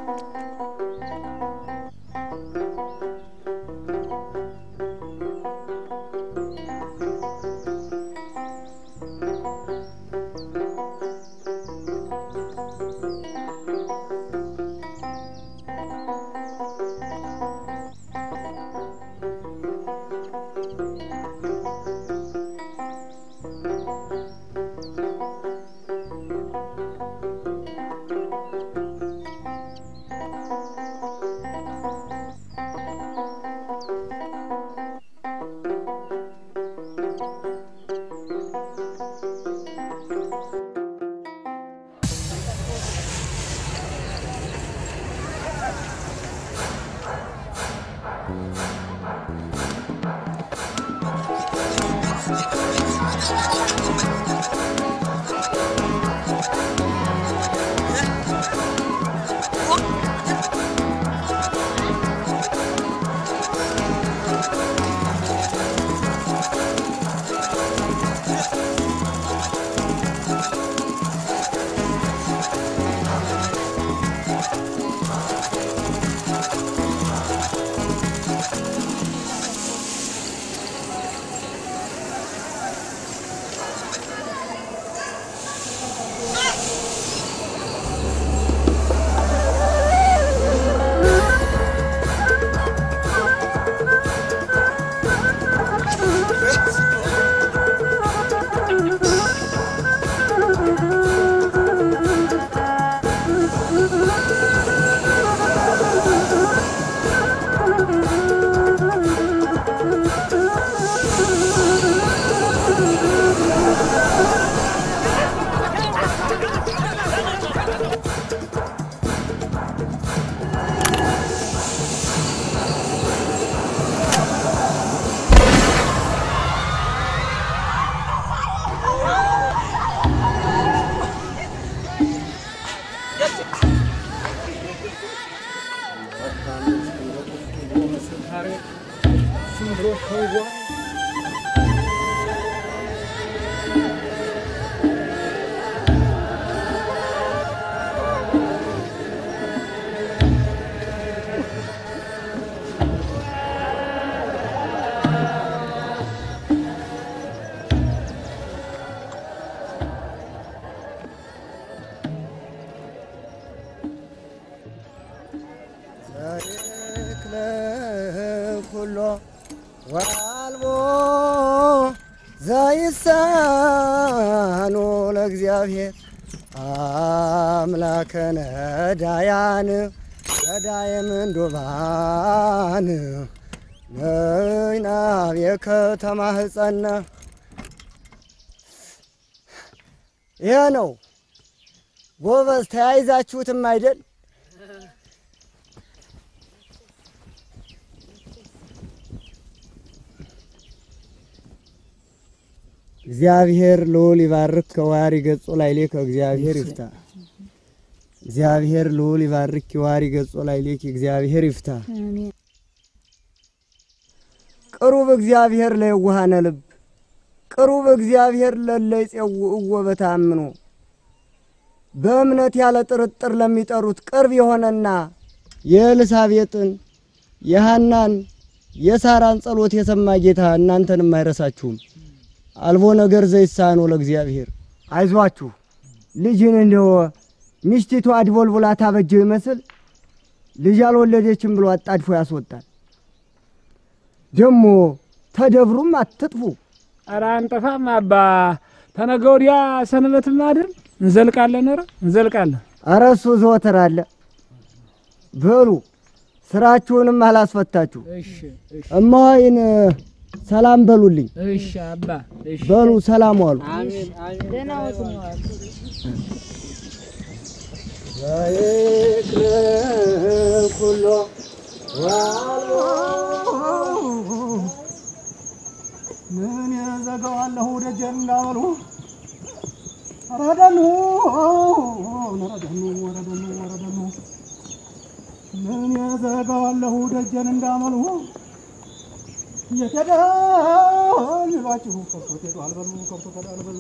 ታሪክ ለኩሎ ወአልቦ ዘይሳኖ ለእግዚአብሔር አምላከ ነዳያን ነዳየ ምንዱባን ነይናብ የከተማ ህጸነ ይሄ ነው ጎበዝ። ተያይዛችሁትም አይደል? እግዚአብሔር ልዑል ይባርክ ከዋሪ ገጾ ላይ ሌከ እግዚአብሔር ይፍታ። እግዚአብሔር ልዑል ይባርክ ከዋሪ ገጾ ላይ ሌከ እግዚአብሔር ይፍታ። ቅሩብ እግዚአብሔር ለየዋሃነ ልብ ቅሩብ እግዚአብሔር ለለ ይጼውዕዎ በተአምኖ በእምነት ያለ ጥርጥር ለሚጠሩት ቅርብ የሆነና የኤልሳቤጥን የሐናን የሳራን ጸሎት የሰማ ጌታ እናንተንም አይረሳችሁም። አልቦ ነገር ዘይሳኖ ለእግዚአብሔር። አይዟችሁ ልጅን እንደው ሚስቲቱ አድቦልቡላ ታበጀው ይመስል ልጅ አልወለደችም ብሎ አጣድፎ ያስወጣል። ደግሞ ተደብሩም አትጥፉ። ኧረ አንጠፋም አባ ተነገ ወዲያ ሰንበትም አይደል እንዘልቃለን። ኧረ እንዘልቃለን። ኧረ እሱ ዘወትር አለ። በሉ ስራችሁንም አላስፈታችሁ። እሺ እሺ እማዋይን ሰላም በሉልኝ። እሺ አባ እሺ በሉ ሰላም ዋሉ። አሜን አሜን። ደህና ወጡ ነው አሉ። ኩሎ ምን የዘጋዋለሁ ደጀን እንዳበሉ ረደኑ ረደኑ ረደኑ ረደኑ ምን የዘጋዋለሁ ደጀን እንዳመሉ የቴደ ይሏችሁ ከብቶት ሄዱ አልበሉ ከብቶት ሄዱ አልበሉ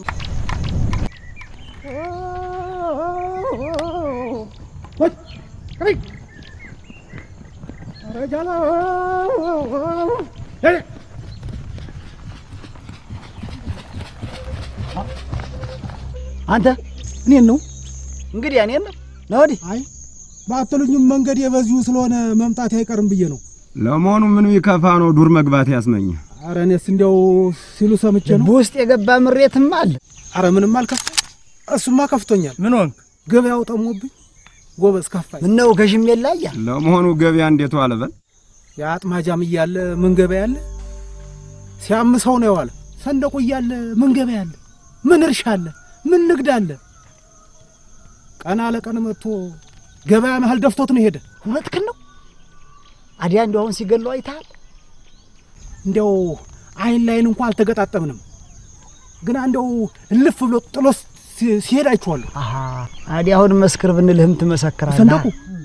አንተ እኔን ነው እንግዲህ እኔን ነው ነው ወዲህ አይ ባትሉኝም መንገድ የበዚሁ ስለሆነ መምጣት አይቀርም ብዬ ነው። ለመሆኑ ምን ቢከፋ ነው ዱር መግባት ያስመኘ? አረ እኔስ እንዲያው ሲሉ ሰምቼ ነው። በውስጥ የገባ ምሬትም አለ። አረ ምንም አልከፋ። እሱማ ከፍቶኛል። ምን ሆንክ? ገበያው ጠሞብኝ ጎበዝ ከፋኝ። ምነው ገዥም የላያ ለመሆኑ ገበያ እንዴት ዋለ? በል የአጥማጃም እያለ ምን ገበያ አለ? ሲያምሰው ነው የዋለ። ሰንደቁ እያለ ምን ገበያ አለ? ምን እርሻ አለ? ምን ንግድ አለ? ቀን አለቀን መጥቶ ገበያ መሀል ደፍቶት ነው ሄደ። እውነትህን ነው። አዲያ እንዲያው አሁን ሲገለው አይተሃል? እንዲያው አይን ላይን እንኳ አልተገጣጠምንም፣ ግና እንዲያው እልፍ ብሎ ጥሎ ሲ- ሲሄድ አይቼዋለሁ። አሃ አዲያ አሁን መስክር ብንልህም ትመሰክራለህ። ሰንደቁ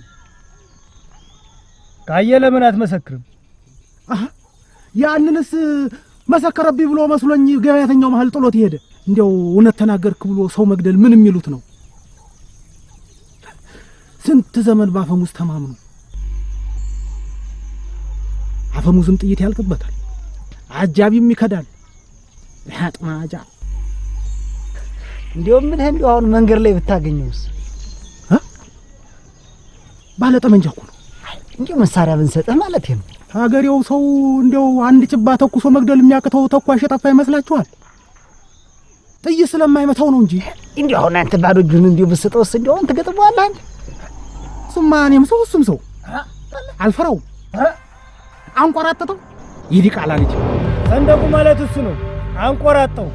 ካየ ለምን አትመሰክርም? አሃ ያንንስ መሰከረብኝ ብሎ መስሎኝ ገበያተኛው መሀል ጥሎት ሄደ። እንዲያው እውነት ተናገርክ ብሎ ሰው መግደል ምን የሚሉት ነው? ስንት ዘመን በአፈሙዝ ተማምኑ፣ አፈሙዝም ጥይት ያልቅበታል፣ አጃቢም ይከዳል። አጥማጃ እንዲያውም ምልህ እንዲያው አሁን መንገድ ላይ ብታገኘውስ ባለ ጠመንጃ እኮ ነው። እንዲሁ መሳሪያ ብንሰጥህ ማለት ነው። ሀገሬው ሰው እንዲያው አንድ ጭባ ተኩሶ መግደል የሚያቅተው ተኳሽ የጠፋ ይመስላችኋል? ጥይት ስለማይመታው ነው እንጂ እንዲሁ አሁን አንተ ባዶ እጁን እንዲሁ ብስጠውስ እንዲሁ አሁን ትገጥመዋለህ አንተ። እሱማ እኔም ሰው እሱም ሰው አልፈራውም። አንቆራጠጠው ይዲ ቃላ ልጅ ሰንደቁ ማለት እሱ ነው። አንቆራጠው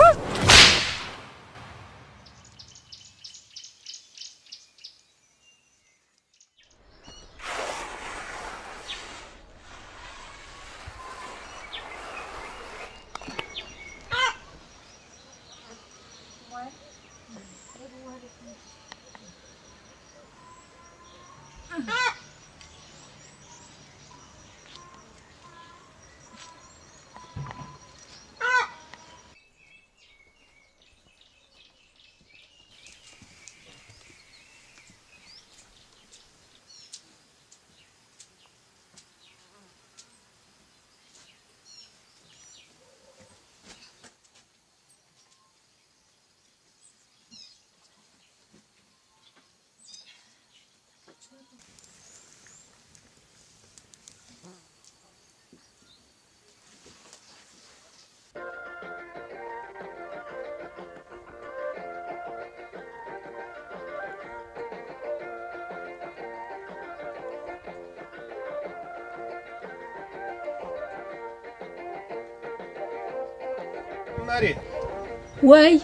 ወይ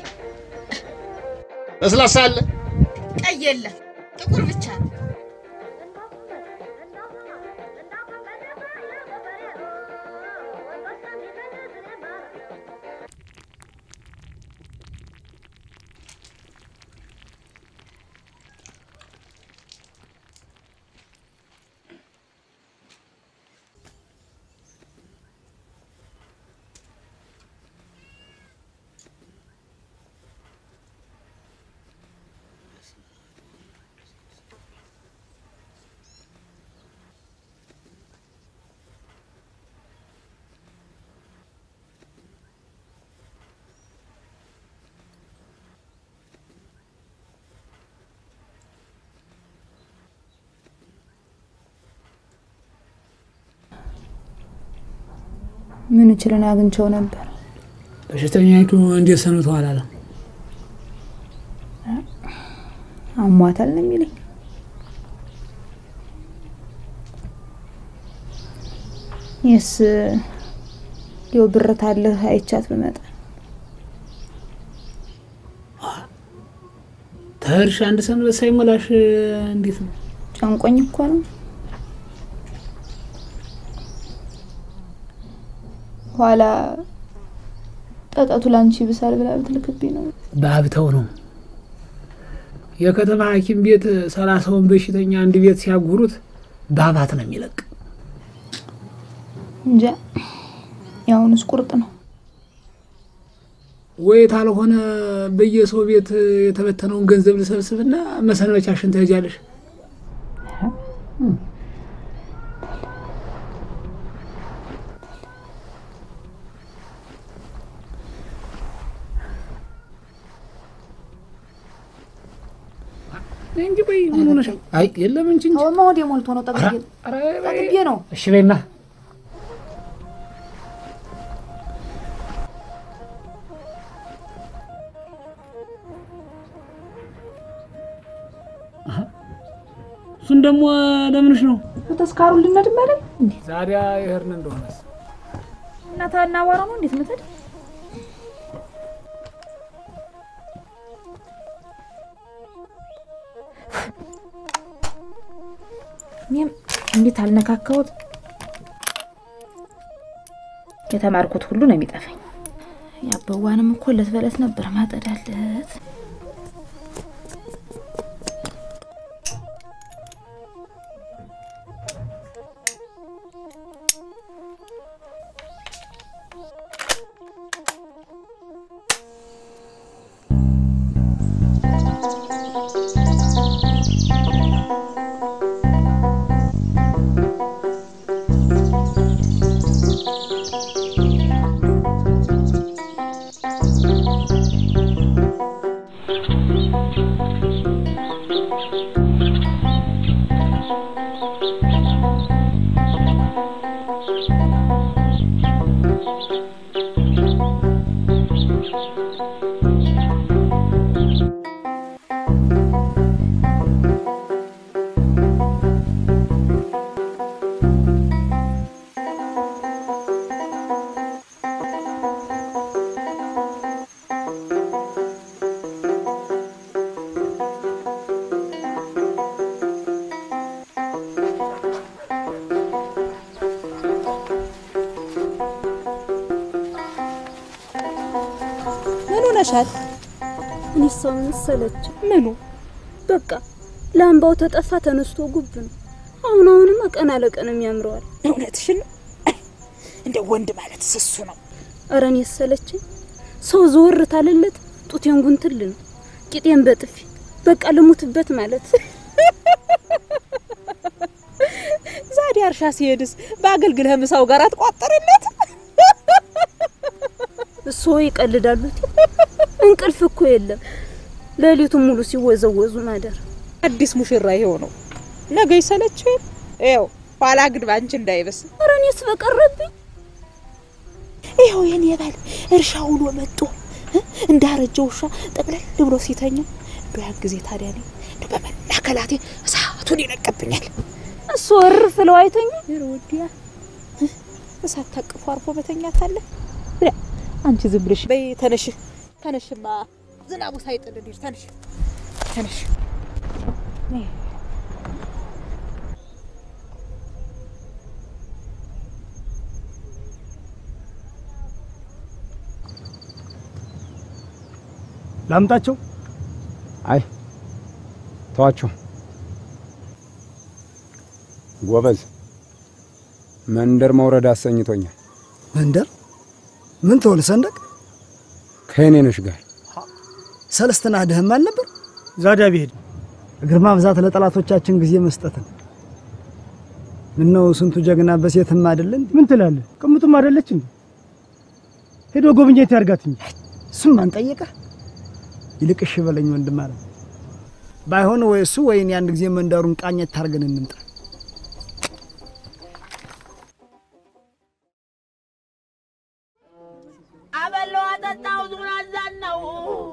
ለስላሳ አለ ቀይ የለም ጥቁር ብቻ ነው። ምን እችልን አግኝቸው ነበር። በሽተኛይቱ እንዴት ሰንብተዋል አለ። አሟታል ነው የሚለኝ። የስ ሊው ብረት አለህ አይቻት ብመጣ ተርሽ አንድ ሰንበት ሳይሞላሽ እንዴት ነው? ጨንቆኝ እኮ ነው። ኋላ ጠጠቱ ላንቺ ብሳል ብላ ብትልክብኝ ነው። በሀብተው ነው የከተማ ሐኪም ቤት ሰላሳውን በሽተኛ አንድ ቤት ሲያጉሩት ባባት ነው የሚለቅ። እንጃ የአሁኑስ ቁርጥ ነው። ወይ ታልሆነ በየሰው ቤት የተበተነውን ገንዘብ ልሰብስብና መሰንበቻሽን ትሄጃለሽ። ሆነሽ? አይ የለም እንጂ እንጂ አሁን ሆዴ ሞልቶ ነው ጠግቤ ኧረ ጠግቤ ነው። እሺ በይና እሱን ደግሞ ለምንሽ ነው ተስካሩ ልነድም አይደል እንዴ? ዛዲያ ይሄርን እንደሆነስ እና ታና አቧራ ነው እንዴት ምትል እኔም እንዴት አልነካካሁት የተማርኩት ሁሉ ነው የሚጠፋኝ። የአበዋንም እኮ ለት በለት ነበር ማጠዳለት። ምን ሆነሻል? እኔ ሰው መሰለች። ምኑ በቃ ላምባው ተጠፋ ተነስቶ ጉብ ነው። አሁን አሁንማ ቀን አለቀን የሚያምረዋል። እውነትሽን ነው። እንደ ወንድ ማለት ስሱ ነው። ኧረ እኔ ሰለችኝ። ሰው ዘወር ታለለት ጡቴን ጉንትል ነው ቂጤን በጥፊ በቃ ልሙትበት ማለት ዛዲያ እርሻ ሲሄድስ በአገልግልህ ምሳው ጋር አትቋጠርለት? እሱ ይቀልዳሉ። እንቅልፍ እኮ የለም። ሌሊቱን ሙሉ ሲወዘወዙ ማደር። አዲስ ሙሽራ ይሄው ነው። ነገ ይሰለችው ይኸው ኋላ ግን ባንቺ እንዳይበስ። ኧረ እኔስ በቀረብኝ ይኸው የኔ ባል እርሻ ውሎ መጥቶ እ እንዳረጀ ውሻ ጠቅለል ብሎ ሲተኛ እንዶ ያን ጊዜ ታዲያ እኔ እንዶ በመናከላቴ እሳቱን ይለቅብኛል። እሱ እርፍ ለው አይተኛ ወዲያ እሳት ታቅፎ አርፎ መተኛት አለ። ብላ አንቺ ዝም ብለሽ በይ ተነሽ፣ ተነሽማ ዝናቡ ሳይጥል እንሂድ። ተነሽ፣ ተነሽ። ላምጣቸው? አይ ተዋቸው። ጎበዝ መንደር መውረድ አሰኝቶኛል። መንደር ምን ትሆን ሰንደቅ ከየኔነሽ ጋር ሰለስትና ድህም አልነበር? ዛዲያ ቢሄድ እግር ማብዛት ለጠላቶቻችን ጊዜ መስጠትን ምነው ስንቱ ጀግና በሴትም አይደለን? ምን ትላለህ? ቅምጡም አይደለች እንዴ? ሄዶ ጎብኘት ያርጋት እንጂ እሱም ማን ጠየቀ? ይልቅ እሺ በለኝ ወንድም አለ። ባይሆን ወይ እሱ ወይ እኔ አንድ ጊዜ መንደሩን ቃኘት ታርገን እንምጣ። አበላው አጠጣው ዙን አዛን ነው።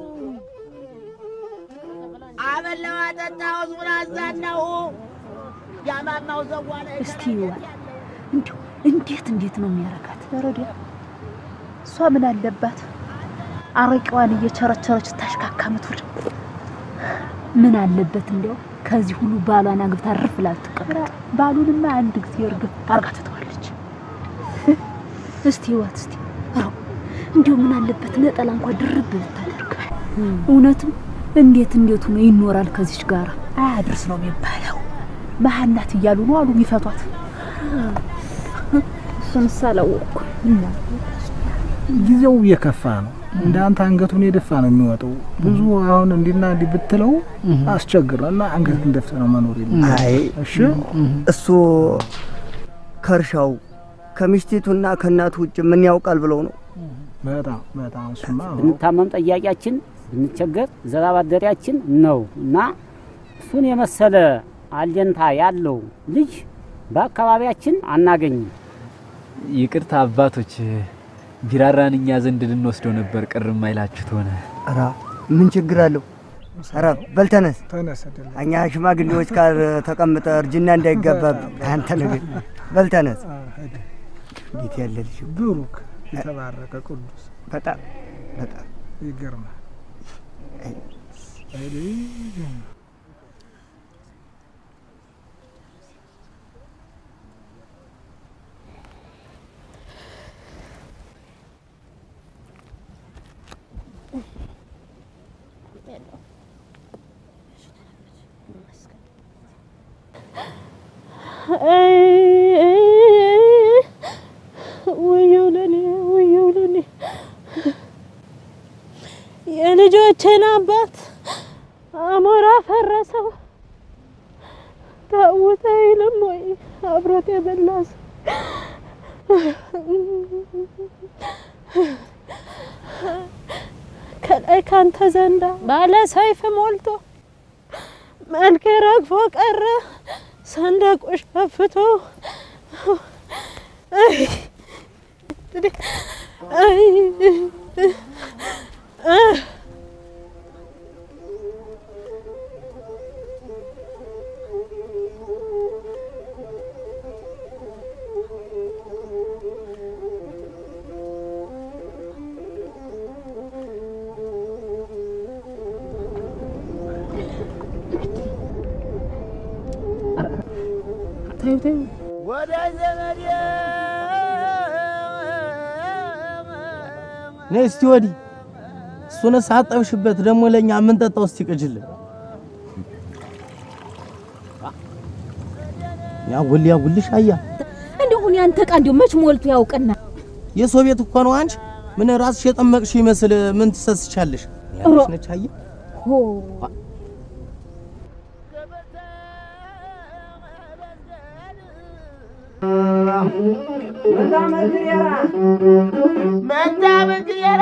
አበላው አጠጣው ዙን አዛን ነው። ያማማው ዘዋለ እስቲ ይዋል እንዲሁ እንዴት እንዴት ነው የሚያረጋት? ረዲያ እሷ ምን አለባት አረቂዋን እየቸረቸረች ታሽካካ ምትውል ምን አለበት እንዲያው ከዚህ ሁሉ ባሏን አግብታ ርፍ ላትቀመጥ። ባሉንማ አንድ ጊዜ እርግፍ አርጋ ትተዋለች። እስቲ ይዋት እስቲ አዎ እንዲሁ ምን አለበት ነጠላ እንኳ ድርብ ብታደርግ። እውነትም እንዴት እንዴት ሆኖ ይኖራል ከዚች ጋር አያድርስ ነው የሚባለው። መሀን ናት እያሉ ነው አሉ የሚፈቷት። እሱንስ አላወቅኩም። እና ጊዜው እየከፋ ነው። እንደ አንተ አንገቱን የደፋ ነው የሚወጣው። ብዙ አሁን እንዲና እንዲህ ብትለው አስቸግረው እና አንገትን ደፍተ ነው መኖር የለም። አይ እሺ እሱ ከእርሻው ከሚስቲቱና ከእናቱ ውጭ ምን ያውቃል ብለው ነው። በጣም በጣም እሱማ ብንታመም ጠያቂያችን፣ ብንቸገር ዘራ ባደሪያችን ነው እና እሱን የመሰለ አለንታ ያለው ልጅ በአካባቢያችን አናገኝም። ይቅርታ አባቶች፣ ቢራራን እኛ ዘንድ ልንወስደው ነበር። ቅር የማይላችሁት ሆነ። ኧረ ምን ችግር አለው? ኧረ በል ተነስ። ተነስ አይደለም እኛ ሽማግሌዎች ጋር ተቀምጠ እርጅና እንዳይጋባብ አንተ ነገር በል ተነስ። እንዴት ያለ ልጅ ብሩክ የተባረከ ቅዱስ በጣም በጣም ይገርማል። ውየው ለኔ ውየው ለኔ የልጆቼን አባት አሞራ ፈረሰው። ታውተ አይልም ወይ አብሮት የበላ ሰው ከላይ ካንተ ዘንዳ ባለ ሰይፍ ሞልቶ መልክ ረግፎ ቀረ ሰንደቁ ሸፍቶ ተይው ተይው ወደ ዘመዴ ነይ እስቲ ወዲህ። እሱን ሳጠብሽበት ደግሞ ለኛ የምንጠጣው እስቲ ቅጅልን። ያጉል ያጉልሽ አያ እንደሁን ያንተ ዕቃ እንዲሁ መች ሞልቶ ያውቅና የሰው ቤት እኮ ነው። አንቺ ምን ራስሽ የጠመቅሽ ይመስል ምን ትሰስቻለሽ? ያለሽ ነች አያ ሆ መንታ መግየራ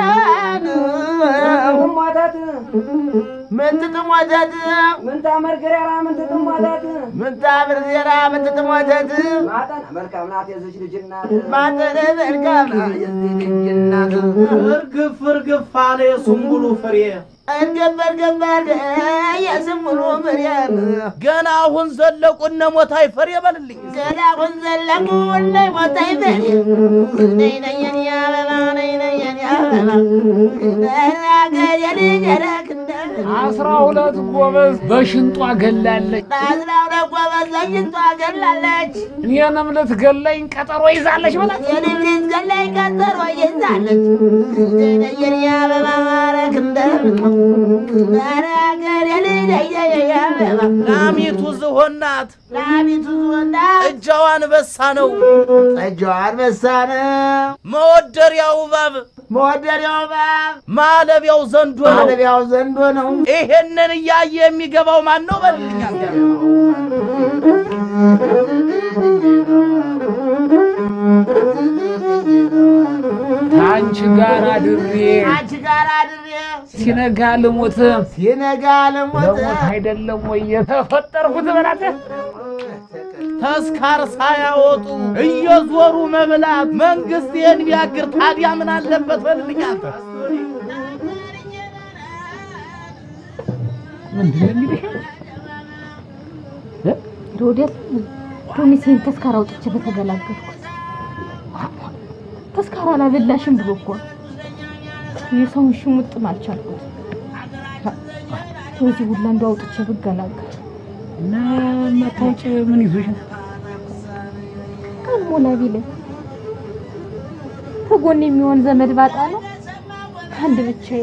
ምንት ጥሞተት ምንታ መርገሪያራ ምንት ጥሞተት ምንታ መርገሪያራ ምንት ጥሞተት ማጠን መልካም ናት የዚች ልጅ እናት ማጠነ መልካም ናት የዚህ ልጅ እናት እርግፍ እርግፍ አለ የሱምቡሉ ፍሬ እርግፍ እርግፍ አለ የስሙሉ ፍሬም ገና አሁን ዘለቁ እነ ሞታይ ፈሬ በልልኝ ገና አሁን ዘለቁ እነ ሞታይ ፈሬ ነይ ነይ የኔ አበባ ነይ ነይ የኔ አበባ ናገር የልጅ ረክንደ አስራ ሁለት ጎበዝ በሽንጧ ገላለች። አስራ ሁለት ጎበዝ በሽንጧ ገላለች። እኔንም ልትገለኝ ቀጠሮ ይዛለች በላት። እኔንም ልትገለኝ ቀጠሮ ይዛለች። የኔ አበባ ማረክ እንደምን ናገር የልጅ አበባ ላሚቱ ዝሆናት ላሚቱ ዝሆናት እጃዋ አንበሳ ነው እጃዋ አንበሳ ነው መወደሪያው እባብ መወደሪያው እባብ ማለቢያው ዘንዶ ነው ማለቢያው ዘንዶ ነው። ይሄንን እያየ የሚገባው ማን ነው በልልኝ አንተ ከአንቺ ጋር አድሬ አንቺ ጋር አድሬ ሲነጋ ልሞት ሲነጋ ልሞት ለሞት አይደለም ወይ የተፈጠርኩት በላት። ተስካር ሳያወጡ እየዞሩ መብላት መንግስት ይህን ቢያግር ታዲያ ምን አለበት በልልኝ አንተ ምንድን ነው እንግዲህ ሮዴል ዶሚሴን ተስካራ አውጥቼ በተገላገልኩት ተስካራ አላበላሽም ብሎ እኮ ነው። የሰውን ሽሙጥም አልቻልኩት። በዚህ ሁላ እንደ አውጥቼ ብገላገል እና መታወጭ ምን ይዞሽ ነው? ቀልሞላ ቢለኝ ከጎን የሚሆን ዘመድ ባጣ ነው አንድ ብቻዬ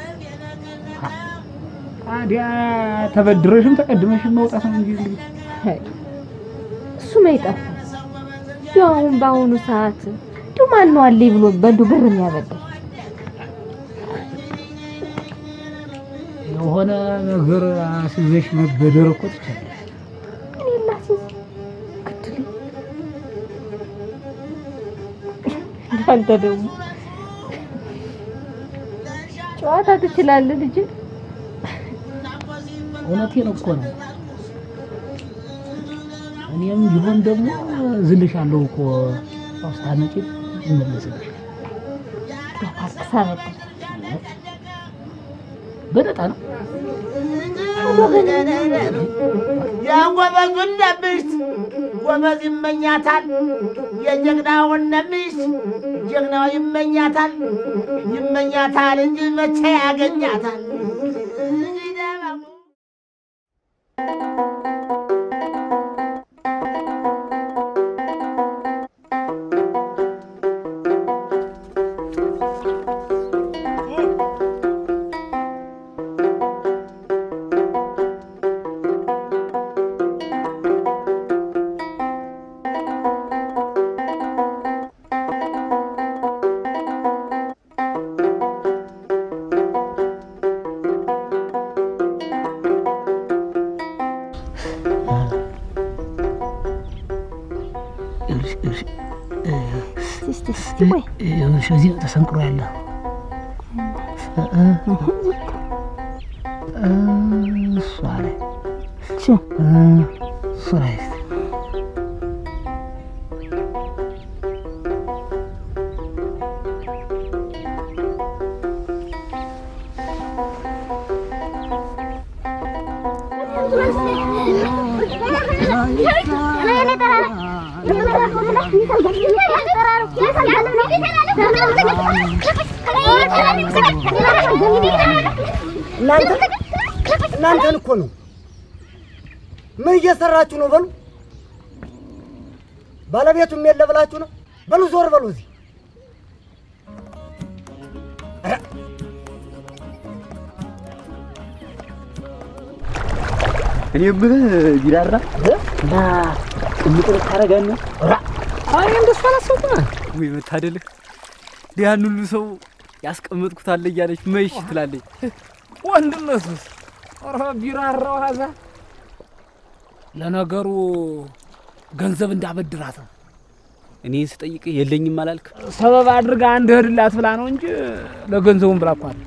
ታዲያ ተበድረሽም ተቀድመሽም መውጣት ነው እንጂ እንግዲህ እሱ ማይጠፋ እንዲያው አሁን በአሁኑ ሰዓት እንዲሁ ማን ነው አለኝ ብሎ በእንዱ ብር የሚያበድር የሆነ ነገር አስይዘሽ መበደር እኮ ትችላለሽ። እኔ ላስይዝ ግድል አንተ ደግሞ ጨዋታ ትችላለህ ልጅ እውነቴን እኮ ነው። እኔም ቢሆን ደግሞ ዝልሻለሁ እኮ ስታመጪ እመለስልሽ በነጣ ነው። የጎበዙን ነብሽት ጎበዝ ይመኛታል፣ የጀግናውን ነብሽት ጀግናው ይመኛታል። ይመኛታል እንጂ መቼ ያገኛታል? ይኸውልሽ እዚህ ተሰንቅሮ ያለ እሷ ላይ እሱ ላይ እናንተ እናንተን እኮ ነው። ምን እየሰራችሁ ነው? በሉ ባለቤቱም የለ ብላችሁ ነው። በሉ ዞር በሉ እዚህ እኔ የምልህ ቢራራ እና ቅምጥ ልታረጋን ነው? አይ እንደሱ አላሰብኩም። ወይ መታደልህ! ያን ሁሉ ሰው ያስቀመጥኩት አለ እያለች መሽ ትላለች። ወንድነቱስ ኧረ ቢራራው ሀዛ ለነገሩ ገንዘብ እንዳበድራት ነው። እኔ ስጠይቅ የለኝም አላልክ? ሰበብ አድርጋ አንድ እህድላት ብላ ነው እንጂ ለገንዘቡን ብላ እኮ አለ።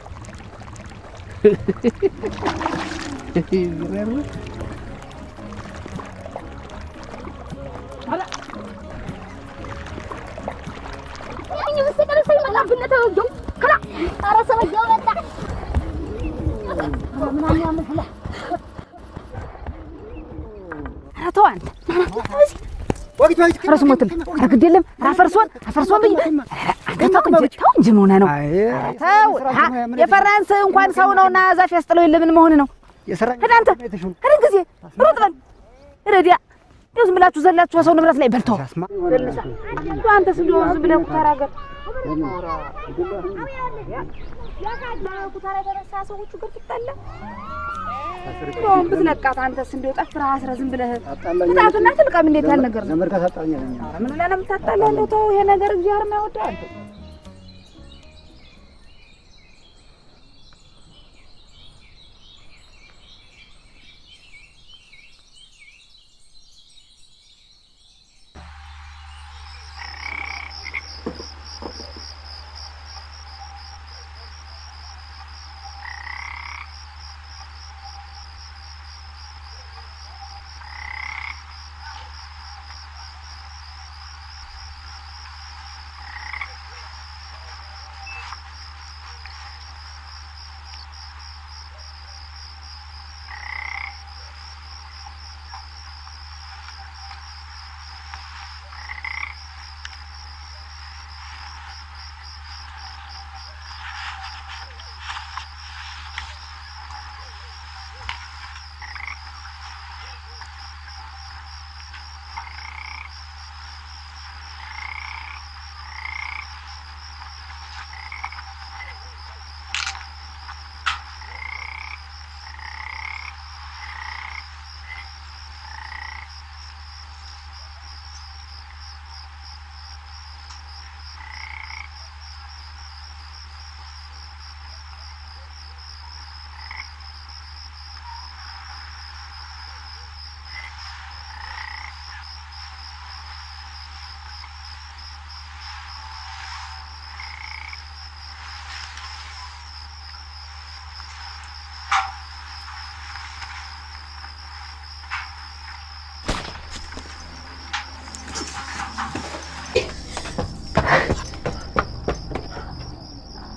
ተው አንተ ኧረ ስሞትም ኧረ ግድ የለም ኧረ አፈርሶን አፈርሶን ብዬ አንተ ተው እንጂ ተው እንጂ ምን ሆነህ ነው? ተው ሀ፣ የፈራን ሰው እንኳን ሰው ነውና ዛፍ ያስጥለው የለ ምን መሆን ነው? ሂድ አንተ ሂድ ጊዜ ሩጥ በል ረዲያ እንደው ዝም ብላችሁ ዘላችሁ በሰው ንብረት ላይ በልተው ዘልሳ እንደው አንተስ እንደው ዝም ብለህ ኩታራ ገር ኩታራ ገረሳ ሰዎቹ ገር ትጣላ እንደውም ብትለቃት አንተስ እንደው ጠፍረህ አስረህ ዝም ብለህ ቅጣቱና ትልቀም እንዴት ያለ ነገር ነው? ኧረ ምን ብለህ ነው የምታጣላህ? እንደው ተው ይሄ ነገር እግዚአብሔር የማይወደው አንተ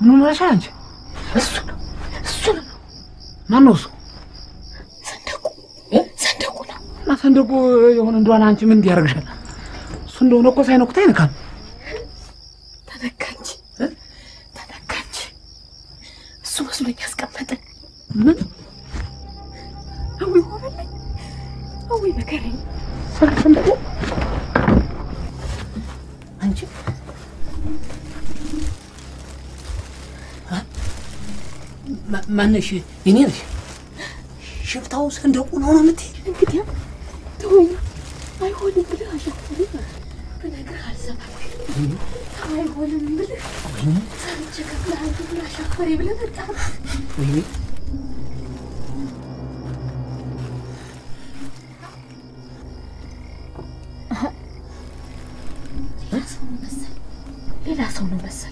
ምን ሆነሻል አንቺ? እሱ ነው እሱ ነው ማን ነው እሱ? ሰንደቁ ሰንደቁ ነው። እና ሰንደቁ የሆነ እንደሆነ አንቺ ምን እንዲያደርግሻል? እሱ እንደሆነ እኮ ሳይነኩት አይነካም። ተነካች ተነካች። እሱ መስሎኝ ያስቀመጠን ምን አዊ ሆነልኝ አዊ መከረኝ። ሰንደቁ አንቺ ማ- ማነሽ? የኔ ነሽ? ሽፍታው ሰንደቁ ነው ነው የምትይ? እንግዲያ ተወኝ። አይሆንም ብለህ አሻፈሪ ብነግርህ አልሰማም። አይሆንም ብለህ ሰምቼ ከፍለሃል ብለህ አሻፈሪ ብለህ መጣ። ወይኔ ሌላ ሰው ነው መሰል ሌላ ሰው ነው መሰል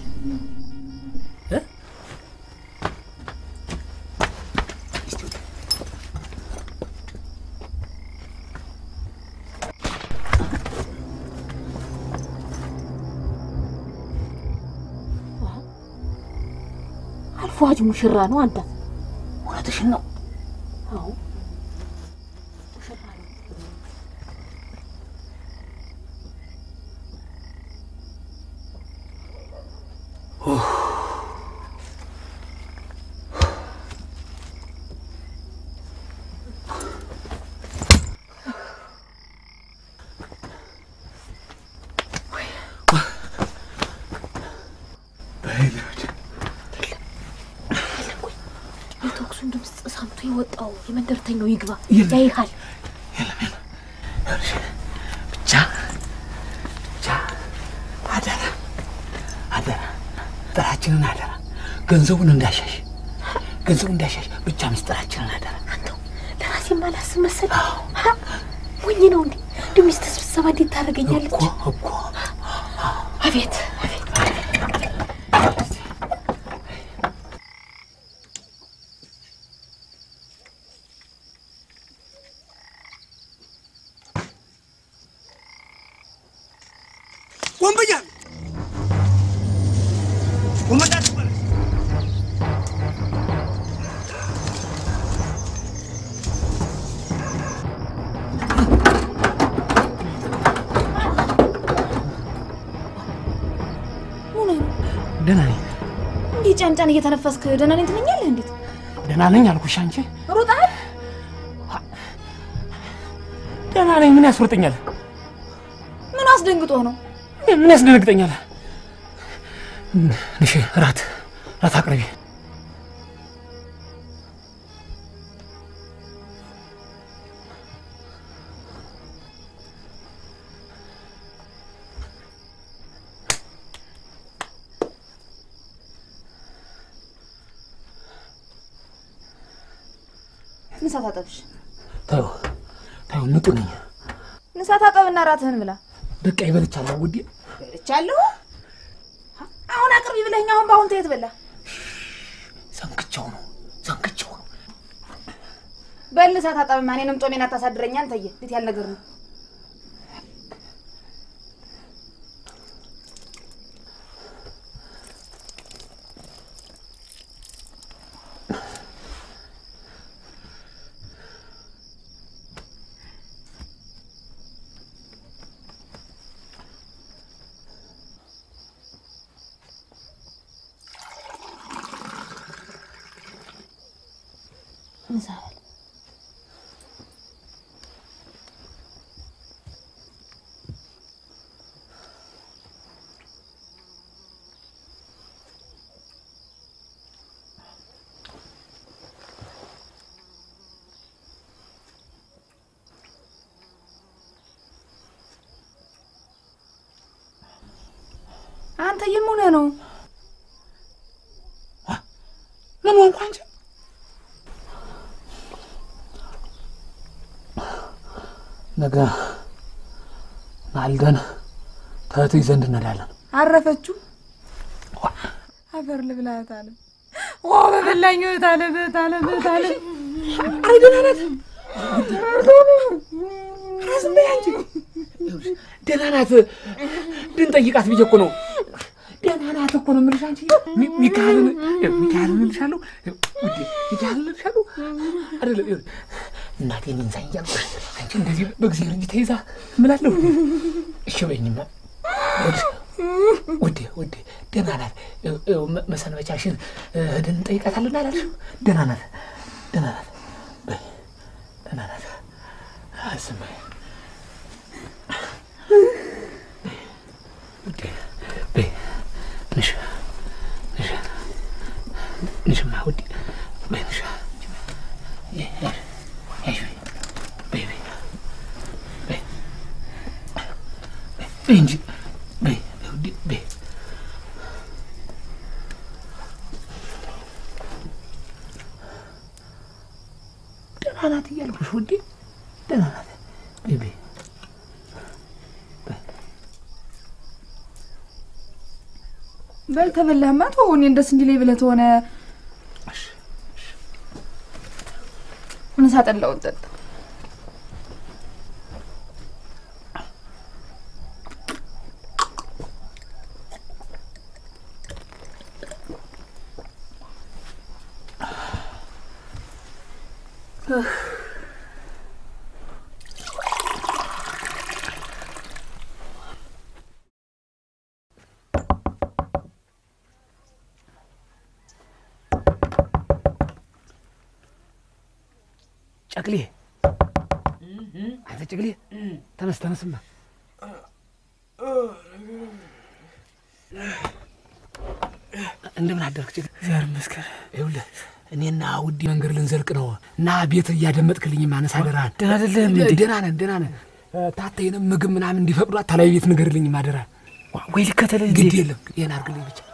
አልፏጅ ሙሽራ ነው አንተ። እውነትሽን ነው። አዎ የተኩሱን ድምፅ ሰምቶ የወጣው የመንደርተኛው ይግባ ያይሃል። ብቻ ብቻ አደራ አደራ ምስጢራችንን አደራ ገንዘቡን እንዳሻሽ ገንዘቡን እንዳሻሽ ብቻ ምስጢራችንን አደራ አንተው ለራሴ ማላስብ መሰል ሞኝ ነው እንዴ? እንዲ ሚስት ስብሰባ እንዴት ታደርገኛለች? እኮ አቤት አቤት ወንበያ ወንበያ ትባላለች። ምን ነው ደህና ነኝ እንዲህ ጫንጫን እየተነፈስክ ደህና ነኝ ትለኛለህ? እንዴት ደህና ነኝ አልኩሽ አንቺ ሩጣል? ደህና ነኝ ምን ያስሮጠኛል ምን አስደንግጦ ነው? ምን ያስደነግጠኛል ንሽ ራት ራት አቅርቢ ንሳ ታጠብሽ። ታዩ ታዩ ንጡ ነኝ ንሳ ታጠብና ራትህን ብላ። በቃ ይበልቻለሁ ውዴ በልቻለሁ። አሁን አቅርቢ ብለኸኝ አሁን በአሁን ተየት በላ። ሰንክቸው ነው ሰንክቸው ነው በል ንሳ ታጠብማ። እኔንም ጦሜን አታሳድረኝ አንተዬ። እንዴት ያለ ነገር ነው? ንሳ በል አንተዬ ምን ሆነህ ነው? ምን ሆንኩ አንቺ ነገ ማልደን ተህትይ ዘንድ እንሄዳለን አረፈችው አፈር ልብላት አለ ዋ በበላኝ እህት አለ እህት አለ እህት አለ አይ ደህና ናት ራስ በይ አንቺ ደህና ናት እንድንጠይቃት ብዬ እኮ ነው ደህና ናት እኮ ነው የምልሽ አንቺ ሚ- ሚካኤልን ይኸው ሚካኤልን እልሻለሁ ይኸው ውዴ ሚካኤልን እልሻለሁ አይደለም ይኸው እናቴ እኔን ሳይ እያልኩሽ አንቺ እንደዚህ በእግዚአብሔር እንጂ ተይዛ እምላለሁ እሺ በይኝማ ይኸውልሽ ውዴ ውዴ ደህና ናት ይኸው ይኸው መ- መሰንበቻሽን እ፣ ሄደን እንጠይቃታለን አላልሽም ደህና ናት ደህና ናት በይ ደህና ናት አስማ ውዴ በይ ንሽ ንሽ ንሽማ ውዴ በይ ንሽ ይ- ያዥ ያዥ በይ በይ በይ በይ እንጂ በይ በይ ውዴ በይ ደህና ናት እያልኩሽ ውዴ ደህና ናት በይ በይ በል ተበላህማ ተው። እኔን ደስ እንዲለኝ ብለህ ተሆነ ምሳ ጠላውን ጠጣ። ጨቅሌ አንተ ጨቅሌ ተነስ ተነስማ እንደምን አደርክ ጨቅሌ እግዚአብሔር ይመስገን ይኸውልህ እኔና ውዲ መንገድ ልንዘልቅ ነው እና ቤት እያደመጥክልኝ ማነስ አደራህን ደህና አይደለህም እንዴ? ደህና ነን ደህና ነን ታተይንም ምግብ ምናምን እንዲፈቅዷት ተለያዩ ቤት ንገርልኝ ማደራ ወይ ልከተልህ እንዴ? ግድ የለም ይህን አድርግልኝ ብቻ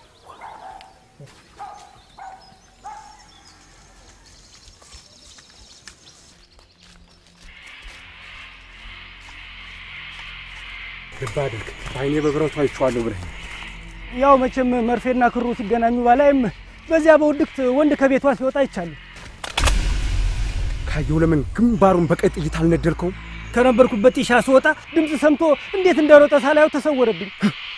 ልብ አድርግ። በዓይኔ በብረቱ አይቼዋለሁ ብለህ ያው መቼም መርፌና ክሩ ሲገናኙ ባላይም በዚያ በውድቅት ወንድ ከቤቷ ሲወጣ ይቻሉ ካየው ለምን ግንባሩን በቀይ ጥይት አልነደልከውም? ከነበርኩበት ጢሻ ስወጣ ድምፅ ሰምቶ እንዴት እንደሮጠ ሳላየው ተሰወረብኝ።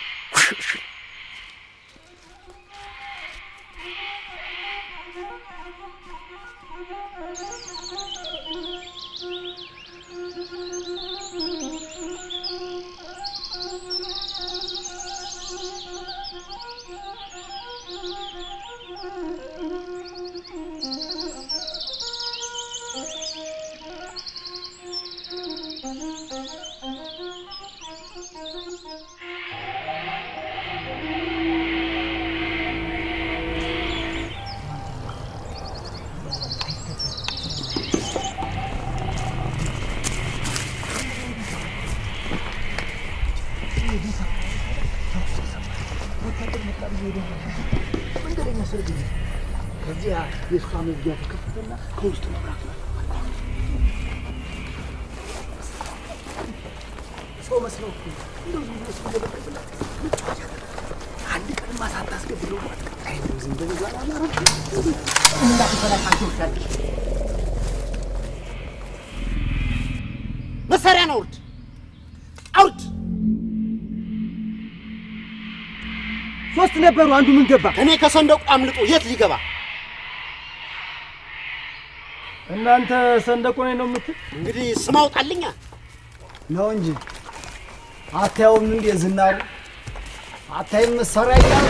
ከዚያ የእሷ መዝጊያ ተከፈተና ከውስጥ መብራት ሰው መስለው እኮ እንደው ዝም ብሎ ሲገበቅብላት መጫወቻ አንድ ቀንማ ሳታስገድለው አይ እንደው ዝም ብሎ ዛሬ አማራ እንዳትበላሻቸው ይሻልሽ መሳሪያ ነው አውርድ አውርድ ሶስት ነበሩ፣ አንዱ ምን ገባ? እኔ ከሰንደቁ አምልጦ የት ሊገባ እናንተ ሰንደቁ ነኝ ነው የምትል? እንግዲህ ስም አውጣልኛ ነው እንጂ አታየውም እንዴ ዝናሩ? አታይም መሳሪያ እያሉ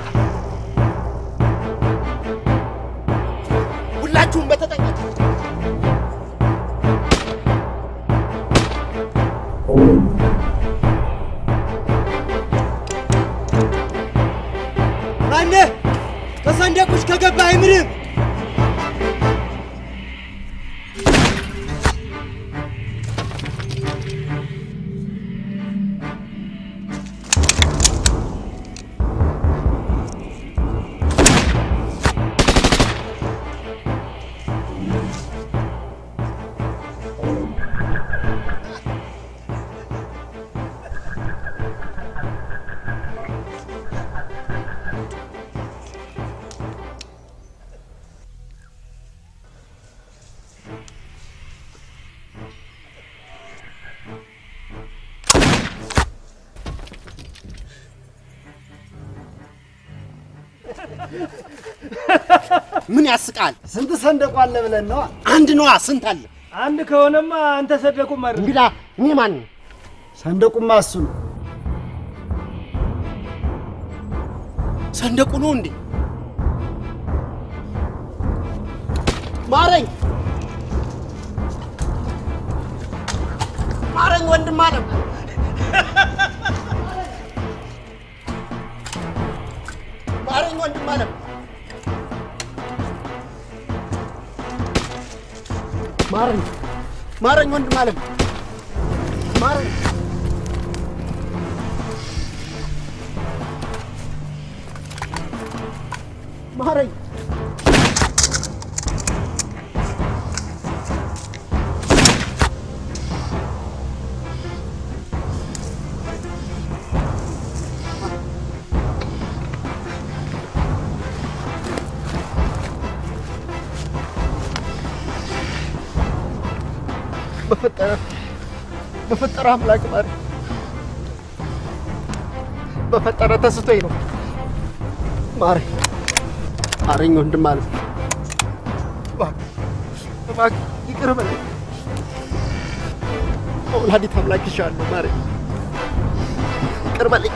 ሁላችሁም በተጠንቀቅ ማነህ? ከሰንደቁሽ ከገባ አይምርም። ምን ያስቃል? ስንት ሰንደቁ አለ ብለን ነዋ። አንድ ነዋ። ስንት አለ? አንድ ከሆነማ አንተ ሰንደቁም አይደል? እንግዳ እኔ ማን ነው? ሰንደቁማ እሱ ነው። ሰንደቁ ነው እንዴ? ማረኝ፣ ማረኝ ወንድም አለም ማረኝ ወንድም አለም ማረኝ፣ ማረኝ ወንድም አለም ማረኝ። ማረኝ። በፈጠረ በፈጠረ አምላክ ማረኝ። በፈጠረ ተስቶኝ ነው። ማረኝ ማረኝ ወንድም አለ እባክህ ይቅር በለኝ። ወላዲተ አምላክ ይሻለሁ ማረኝ፣ ይቅር በለኝ።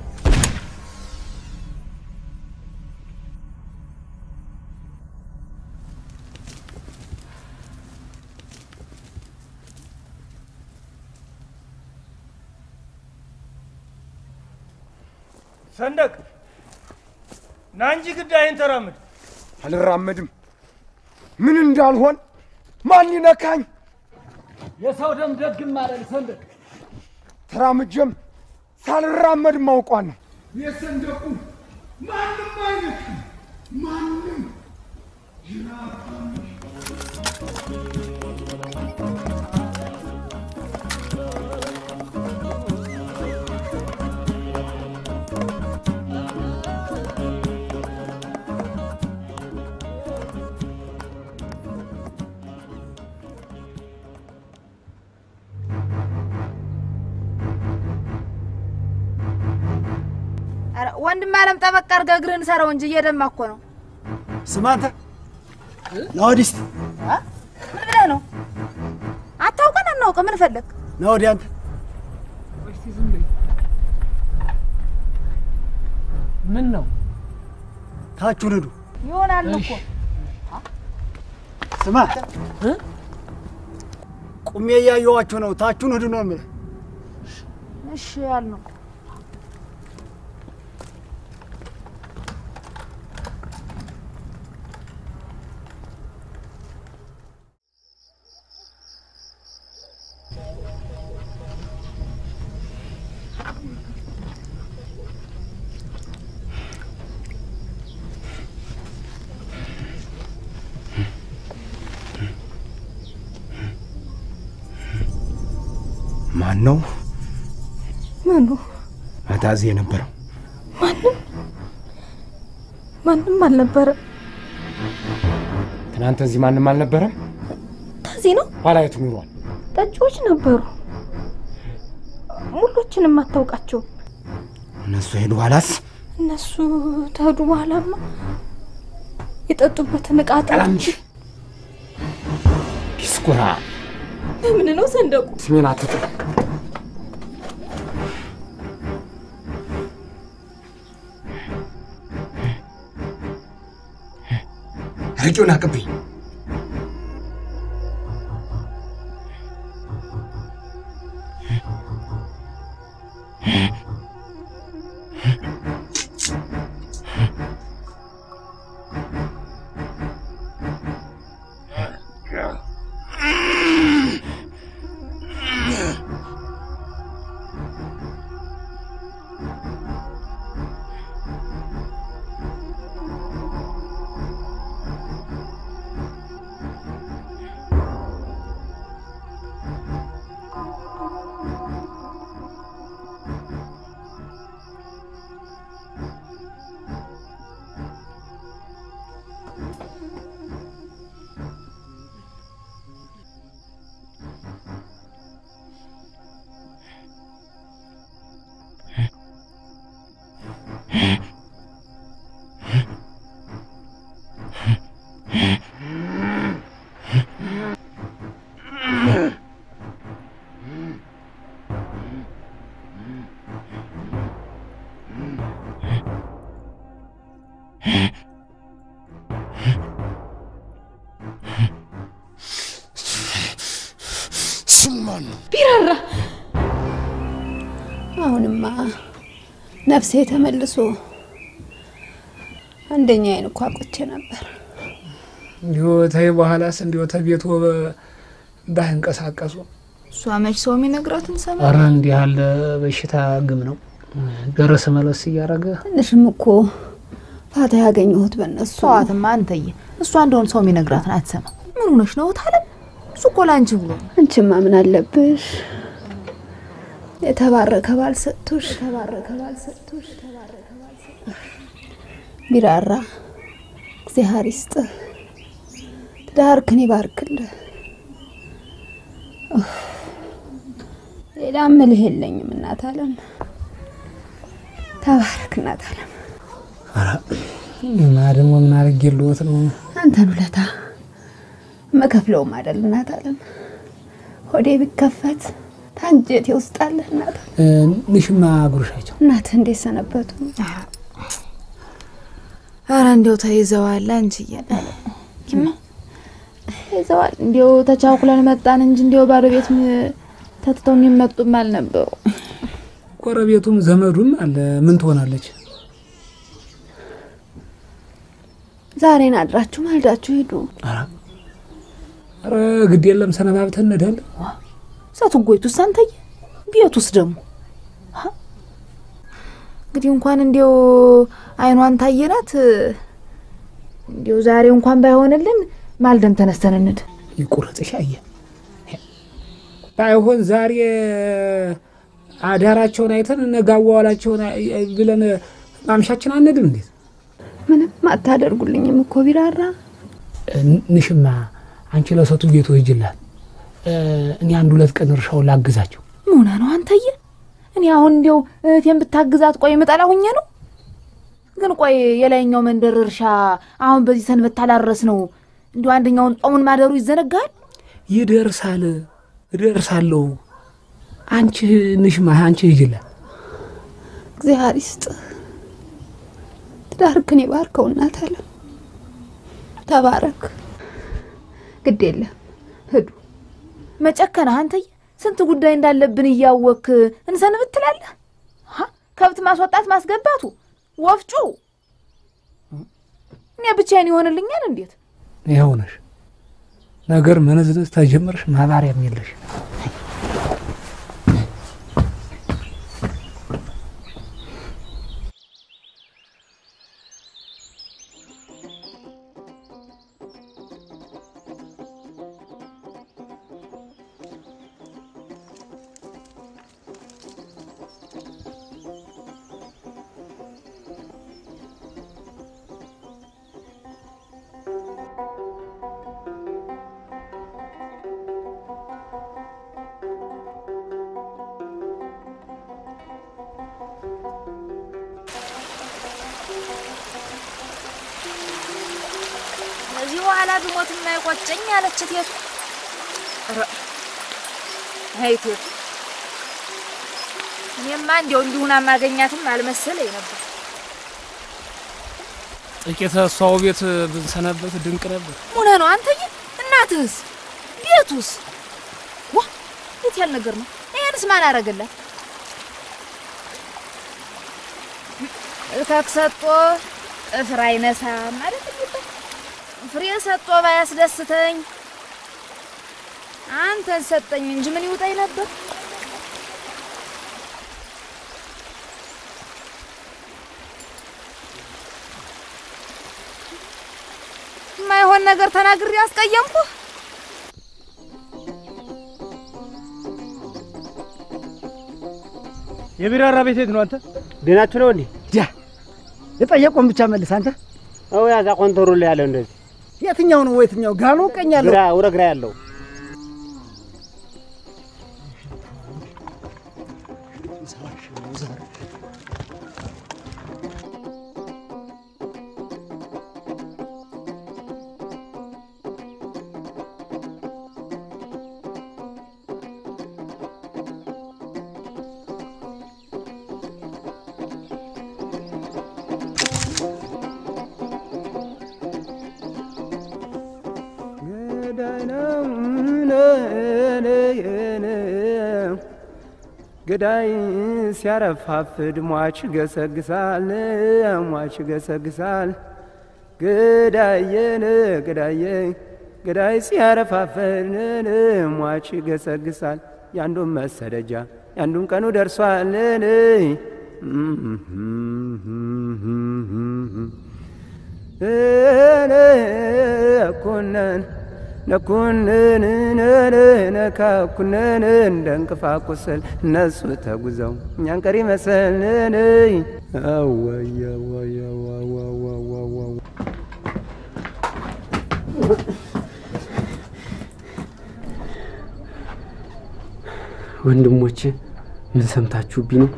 ሰንደቅ ና እንጂ ግዳይን ተራምድ። አልራመድም። ምን እንዳልሆን ማን ይነካኝ? የሰው ደም ደግም አይደል ሰንደቅ። ተራምጀም ሳልራመድ ማውቋን ነው። የሰንደቁ ማንም አይነካም። ማንም ኧረ ወንድም አለም ጠበቅ አድርገህ እግርህን ሰረው እንጂ እየደማ እኮ ነው። ስማ አንተ ና ወዲህ እስቲ አ? ምን ብለህ ነው? አታውቀን አናውቅ ምን ፈለግ? ና ወዲህ አንተ ምን ነው ታችሁን ሂዱ። ይሆናል እኮ ስማ ቁሜ እያየኋችሁ ነው። ታችሁን ሂዱ ነው የምልህ። እሺ ያልነው ማን ነው ምኑ አታዚ የነበረው? ማንም ማንም አልነበረም። ትናንት እዚህ ማንም አልነበረም። ታዚህ ነው ኋላ የት ኑሯል? ጠጪዎች ነበሩ። ሙሎችንም አታውቃቸውም። እነሱ ሄዱ። ኋላስ እነሱ ተሄዱ በኋላማ የጠጡበትን ዕቃ ጠራች። ዲስኩራ ለምን ነው ሰንደቁ? ስሜን አትጥሩ። አረቄውን አቅብኝ። አሁንማ ነፍሴ ተመልሶ አንደኛ አይን እኮ አቆቼ ነበር። እንዲሁ ተይ በኋላስ እንዲሁ ተቤቱ ባይንቀሳቀሱ እሷ መች ሰው የሚነግራትን ሰማ። ኧረ እንዲህ ያለ በሽታ ግም ነው ደረሰ መለስ እያደረገ ትንሽም እኮ ፋታ ያገኘሁት በእነሱ ሰዋትማ አንተዬ፣ እሷ እንደሆን ሰው የሚነግራትን አትሰማ። ምን ሆነሽ ነው ታለም? እሱ እኮ ለአንቺ ብሎ ነው። አንቺማ ምን አለብሽ? የተባረከ ባል ሰጥቶሽ የተባረከ ባል ሰጥቶሽ የተባረከ ባል ሰጥቶሽ ቢራራ እግዚአብሔር ይስጥህ፣ ትዳርክን ይባርክልህ። ኡፍ፣ ሌላ ምልህ የለኝም እናት አለም። ተባረክ እናት አለም። እና ደግሞ ምን አድርጌልዎት ነው? አንተን ውለታ መከፍለውም አይደል እናት አለም። ሆዴ ቢከፈት ታንጀቴ ውስጥ አለ እናት አለም። ንሽማ ጉርሻቸው እናትህ እንዴት ሰነበቱ? ኧረ እንዲያው ተይዘዋል አንቺዬ። ተይዘዋል። እንዲያው ተቻኩለን መጣን እንጂ እንዲያው ባዶ ቤት ም- ተትተው የሚመጡም አልነበሩ። ጎረቤቱም ዘመዱም አለ። ምን ትሆናለች? ዛሬን አድራችሁ ማልዳችሁ ሂዱ። ኧረ ግድ የለም ሰነባብተን እንሄዳለን። እሳቱ ጎይቱስ አንተዬ፣ ቤቱስ ደግሞ ሀ? እንግዲህ እንኳን እንዲያው አይኗን ታየናት። እንዲያው ዛሬ እንኳን ባይሆንልን ማልደም ተነስተን እንድ ይቁረጥሽ አየ ባይሆን ዛሬ አዳራቸውን አይተን ነገ አዋዋላቸውን አይ- ብለን ማምሻችን አንድም እንዴት ምንም አታደርጉልኝም እኮ ቢራራ። ንሽማ አንቺ ለሰቱ ቤቱ ሂጅላት፣ እኔ አንድ ሁለት ቀን እርሻውን ላግዛቸው። ምን ነው አንተዬ? እኔ አሁን እንዲያው እህቴን ብታግዛት ቆይ ምጠላ ሁኜ ነው። ግን ቆይ የላይኛው መንደር እርሻ አሁን በዚህ ሰንበት ታላረስ ነው እንዲሁ አንደኛውን ጾሙን ማደሩ ይዘነጋል። ይደርሳል፣ እደርሳለሁ። አንቺ ንሽማ አንቺ ሂጅላት። እግዚአብሔር ይስጥህ፣ ትዳርክን ይባርከው እናት አለም። ተባረክ። ግድ የለም ሂዱ። መጨከንህ አንተዬ፣ ስንት ጉዳይ እንዳለብን እያወክ እንሰንብት ትላለህ። ሀ? ከብት ማስወጣት ማስገባቱ፣ ወፍጩ እኔ ብቻዬን ይሆንልኛል እንዴት? ይኸው ነሽ ነገር መነዝነዝ ተጀመርሽ፣ ማባሪያም የለሽ። ከዚህ በኋላ ብሞት የማይቆጨኝ አለች ቴቱ። ኧረ፣ አይ ቴቱ፣ እኔማ እንዲያው እንዲሁን ማገኛትም አልመሰለኝ ነበር። ጥቂት እሷው ቤት ብንሰነበት ድንቅ ነበር። ምን ነው አንተዬ? እናትህስ? ቤቱስ? ዋ የት ያል ነገር ነው? ይሄንስ ማን አረገላት? እከክ ሰጦ ጥፍር አይነሳም ማለት የሚባል ፍሬ ሰጦ ባያስደስተኝ አንተን ሰጠኝ እንጂ ምን ይውጠኝ ነበር? የማይሆን ነገር ተናግሬ ያስቀየምኩ? የቢራራ ቤት የት ነው አንተ? ደህናችሁ ነው እንዴ? ዲያ የጠየቁን ብቻ መልስ አንተ። አዎ ያዛ ኮንተሩ ላይ ያለው እንደዚህ የትኛው ነው የትኛው? ግራ ነው ቀኝ ያለው? ግራ ወደ ግራ ያለው ገዳይ ሲያረፋፍድ ሟች ገሰግሳል ሟች ገሰግሳል ገዳየን ገዳየ ገዳይ ሲያረፋፍድ ሟች ገሰግሳል ያንዱን መሰደጃ ያንዱን ቀኑ ደርሷልን ነኩነን ነኩንን ነካኩነን እንደ እንቅፋት ቁስል እነሱ ተጉዘው እኛን ቀሪ መሰልን አወይ አወይ አወይ ወንድሞቼ ምን ሰምታችሁብኝ ነው?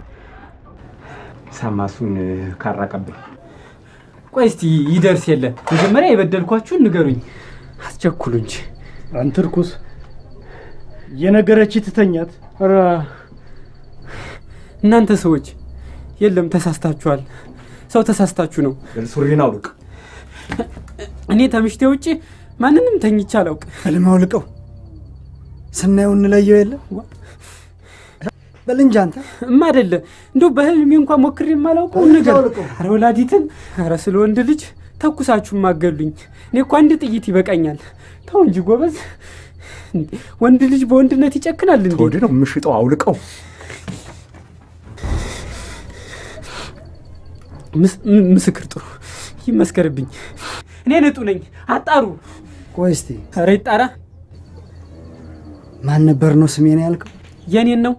ሳማሱን ካራቀብኝ ቆይ እስቲ ይደርስ የለ መጀመሪያ የበደልኳችሁን ንገሩኝ። አስቸኩሉ እንጂ አንተ ርኩስ የነገረች ትተኛት። ኧረ እናንተ ሰዎች የለም ተሳስታችኋል። ሰው ተሳስታችሁ ነው። ሱሪን አውልቅ። እኔ ተምሽቴ ውጭ ማንንም ተኝቼ አላውቅ። ህልም አውልቀው ስናየው እንለየው የለ በል እንጂ አንተ እማ አይደለ እንደው በህልሜ እንኳን ሞክሬ የማላውቀውን ነገር ኧረ ወላዲትን ኧረ ስለ ወንድ ልጅ ተኩሳችሁ ማገሉኝ። እኔ እኮ አንድ ጥይት ይበቃኛል። ተው እንጂ ጎበዝ። ወንድ ልጅ በወንድነት ይጨክናል እንዴ? ወደ ነው የምሽጠው። አውልቀው። ምስክር ጥሩ ይመስከርብኝ። እኔ ንጡ ነኝ። አጣሩ። ቆይ እስቲ ኧረ ይጣራ። ማን ነበር ነው ስሜን ያልከው? የኔን ነው።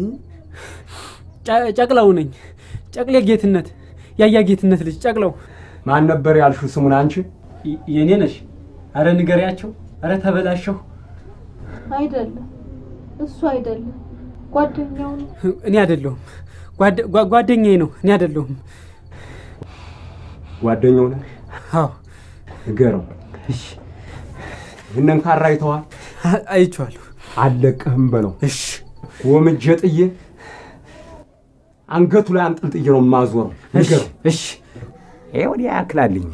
ጨቅላው ነኝ። ጨቅሌ ጌትነት፣ ያያ ጌትነት ልጅ ጨቅላው። ማን ነበር ያልሽው ስሙን አንቺ? የኔ ነሽ። አረ ንገሪያቸው። አረ ተበላሸሁ። አይደለም እሱ አይደለም፣ ጓደኛው ነው። እኔ አይደለሁም። ጓደኛዬ ነው። እኔ አይደለሁም። ጓደኛው ነህ? አዎ። ንገረው። እሺ። ይህንን ካራ አይተዋል? አይቼዋለሁ። አልለቅህም በለው። እሺ። ወምጄ ጥዬ አንገቱ ላይ አንጠልጥዬ ነው የማዞረው። ንገረው። እሺ። ይሄ ወዲያ ያክላልኝ።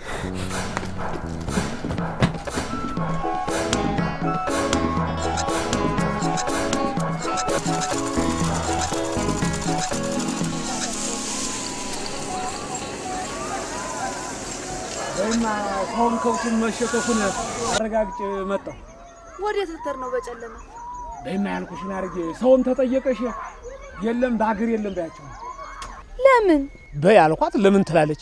ወይማ ሰውን ከብቱን መሸከፉን አረጋግጬ መጣሁ። ወዴት ልትሄድ ነው በጨለማ? በይማ ያልኩሽን አድርጌ ሰውም ተጠየቀሽ የለም በሀገር የለም በያቸው። ለምን በይ አልኳት። ለምን ትላለች?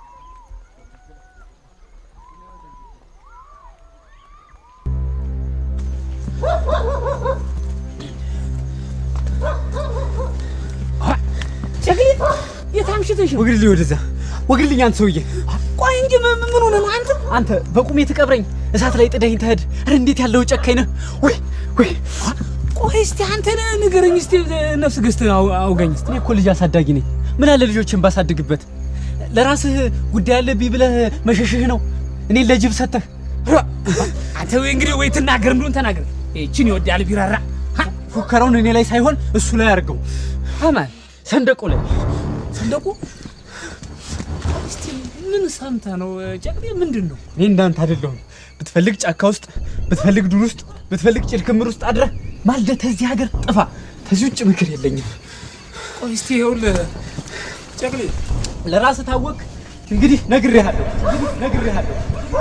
ጨቅሊት የት አምሽተሽ ነው? ወግድልኝ፣ ወደዛ ወግድልኝ። አንተ ሰውዬ ቆይ እንጂ ምን ሆነ ነው አንተ? አንተ በቁሜ ትቀብረኝ እሳት ላይ ጥደኝ ትሄድ። ኧረ እንዴት ያለው ጨካኝ ነህ! ወይ ወይ ቆይ እስቲ አንተ ንገረኝ እስቲ ነፍስ ገዝተህ አውጋኝ እስቲ። እኔ እኮ ልጅ አሳዳጊ ነኝ። ምን አለ ልጆችን ባሳድግበት። ለራስህ ጉዳይ አለብኝ ብለህ መሸሽህ ነው እኔን ለጅብ ሰተህ። አንተ ወይ እንግዲህ ወይ ትናገር እንደሆን ተናገር። ይችን ይወዳል ቢራራ ፉከራውን እኔ ላይ ሳይሆን እሱ ላይ አድርገው። አማን ሰንደቁ ላይ ሰንደቁ እስቲ ምን ሰምተህ ነው ጨቅሌ? ምንድን ነው? እኔ እንዳንተ አይደለሁም። ብትፈልግ ጫካ ውስጥ፣ ብትፈልግ ዱር ውስጥ፣ ብትፈልግ ጭድ ክምር ውስጥ አድረህ ማልደህ ተዚህ ሀገር ጥፋ። ተዚህ ውጭ ምክር የለኝም። ቆይ እስቲ ይኸውልህ ጨቅሌ ለራስህ ታወቅ። እንግዲህ ነግሬሃለሁ፣ እንግዲህ ነግሬሃለሁ።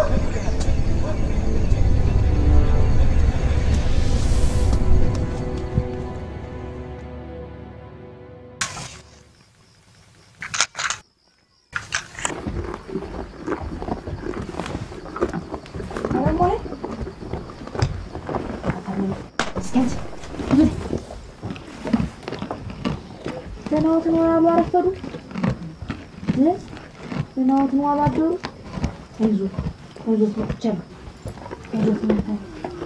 ደህናዎትን ነው ያሉ አረፈዱ። ደህናዎትን ዋሉ አደሩ። አይዞት አይዞት መጥቻለሁ። አይዞት መጥቻለሁ።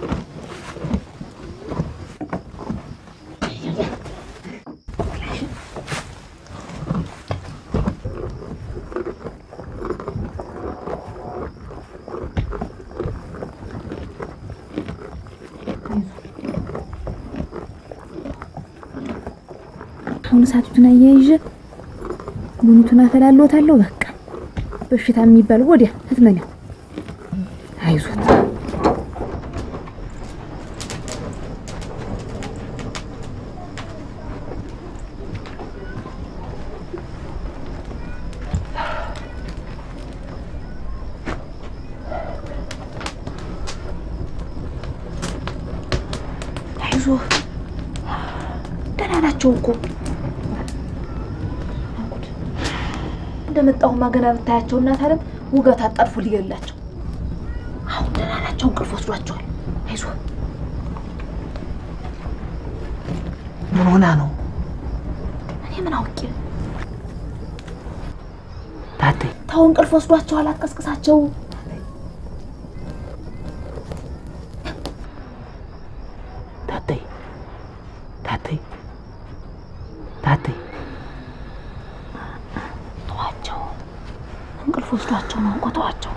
አሁን እሳቱን አያይዤ ቡኒቱን አፈላለዎታለሁ። በቃ በሽታ የሚባል ወዲያ ህትመኛው አይዞት። ተዋቸው እኮ እንደመጣሁማ ገና ብታያቸው እናት አለም ውጋት አጣድፎ ሊገላቸው። አሁን ደህና ናቸው፣ እንቅልፍ ወስዷቸዋል። አይዞህ ምን ሆና ነው እኔ ምን አውቄ። ታቴ? ተው እንቅልፍ ወስዷቸዋል፣ አትቀስቅሳቸው። ታቴ ታቴ ታቴ ተዋቸው፣ እንቅልፍ ወስዷቸው ነው እኮ ተዋቸው።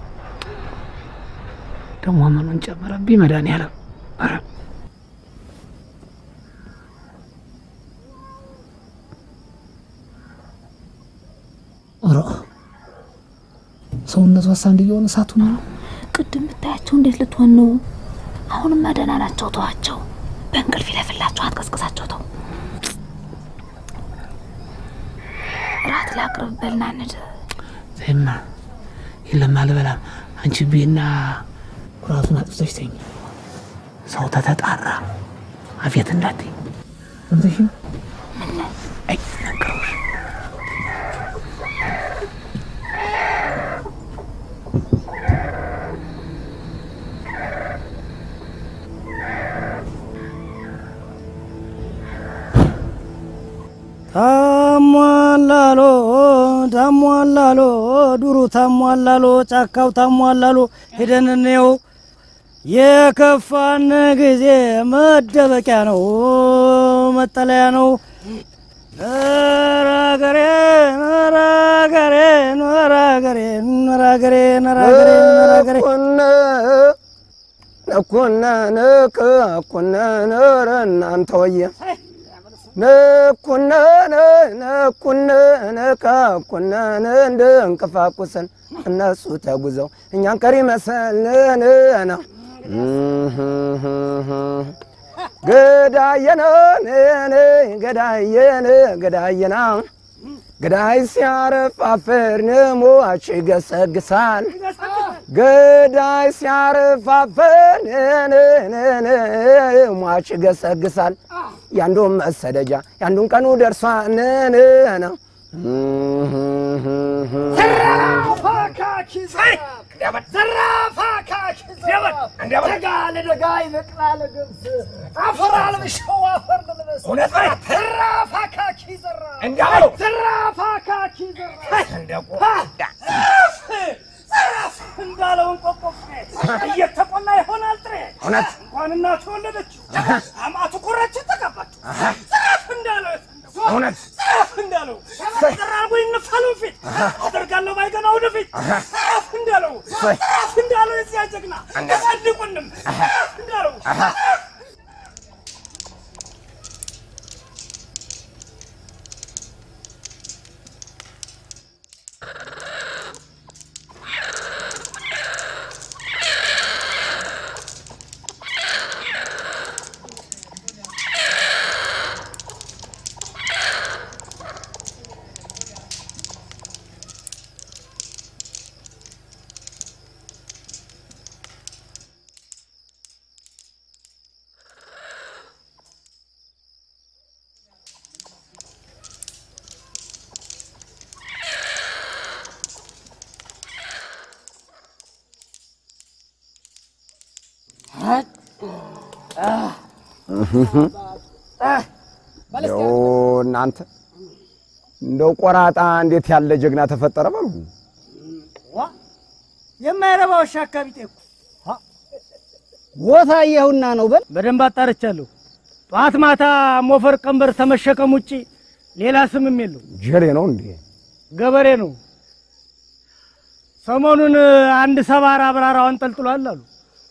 ደግሞ ምኑን ጨመረብኝ መድኃኒዓለም። ኧረ ኧረ ሰውነቷ እሳ እንዲሆን እሳቱ ነው። ቅድም ብታያቸው እንዴት ልትሆን ነው? አሁንማ ደህና ናቸው፣ ተዋቸው። በእንቅልፍ ይለፍላቸው፣ አትቀስቅሳቸው። ተው ራት ላቅርብ፣ በልና እንሂድ። ዜማ የለም አልበላም። አንቺ ቤና ኩራቱን አጥፍተሽ ተኝ። ሰው ተተጣራ አፌት እንዳትይ ሰምተሽ አይ ነገሩሽ ታሟላሎ ታሟላሎ ዱሩ ታሟላሎ ጫካው ታሟላሎ ሄደን እንየው። የከፋን ጊዜ መደበቂያ ነው መጠለያ ነው። ነራገሬ ነራገሬ ነራገሬ ነራገሬ ነራገሬ ነራገሬ ነኩነ ንቅ ኩነ ንር እናንተ ወየ ነኩነ ነኩነ ነቃ ኩነ እንደ እንቅፋቁስን እነሱ ተጉዘው እኛን ቀሪ መሰልን ነው ገዳየነ ገዳየነ ገዳየና ገዳይ ሲያረፋፍር ሟች ይገሰግሳል። ገዳይ ሲያረፋፍር ሟች ይገሰግሳል። ያንዱን መሰደጃ ያንዱን ቀኑ ደርሷን ነው እንዳለውን ቆቆፍ እየተቆላ ይሆናል ጥሬ እውነት እንኳን እናቱ ወለደችው አማቱ ኩራችን ተቀባችው ዘራፍ እንዳለው እውነት ዘራፍ እንዳለው ዘራርጎ ይነፋሉ ፊት አደርጋለሁ ባይገና ወደፊት ዘራፍ እንዳለው ዘራፍ እንዳለው የዚያ ጀግና ያሳድቁንም ዘራፍ እንዳለው እንደው እናንተ እንደው ቆራጣ እንዴት ያለ ጀግና ተፈጠረ በሉ። የማይረባ ውሻ አካቢጤ እኮ ቦታ አየሁና ነው በል። በደንብ አጣርቻለሁ። ጠዋት ማታ ሞፈር ቀንበር ተመሸከም ውጪ ሌላ ስምም የለው። ጀሌ ነው እንዴ? ገበሬ ነው። ሰሞኑን አንድ ሰባራ አብራራው አንጠልጥሏል አሉ።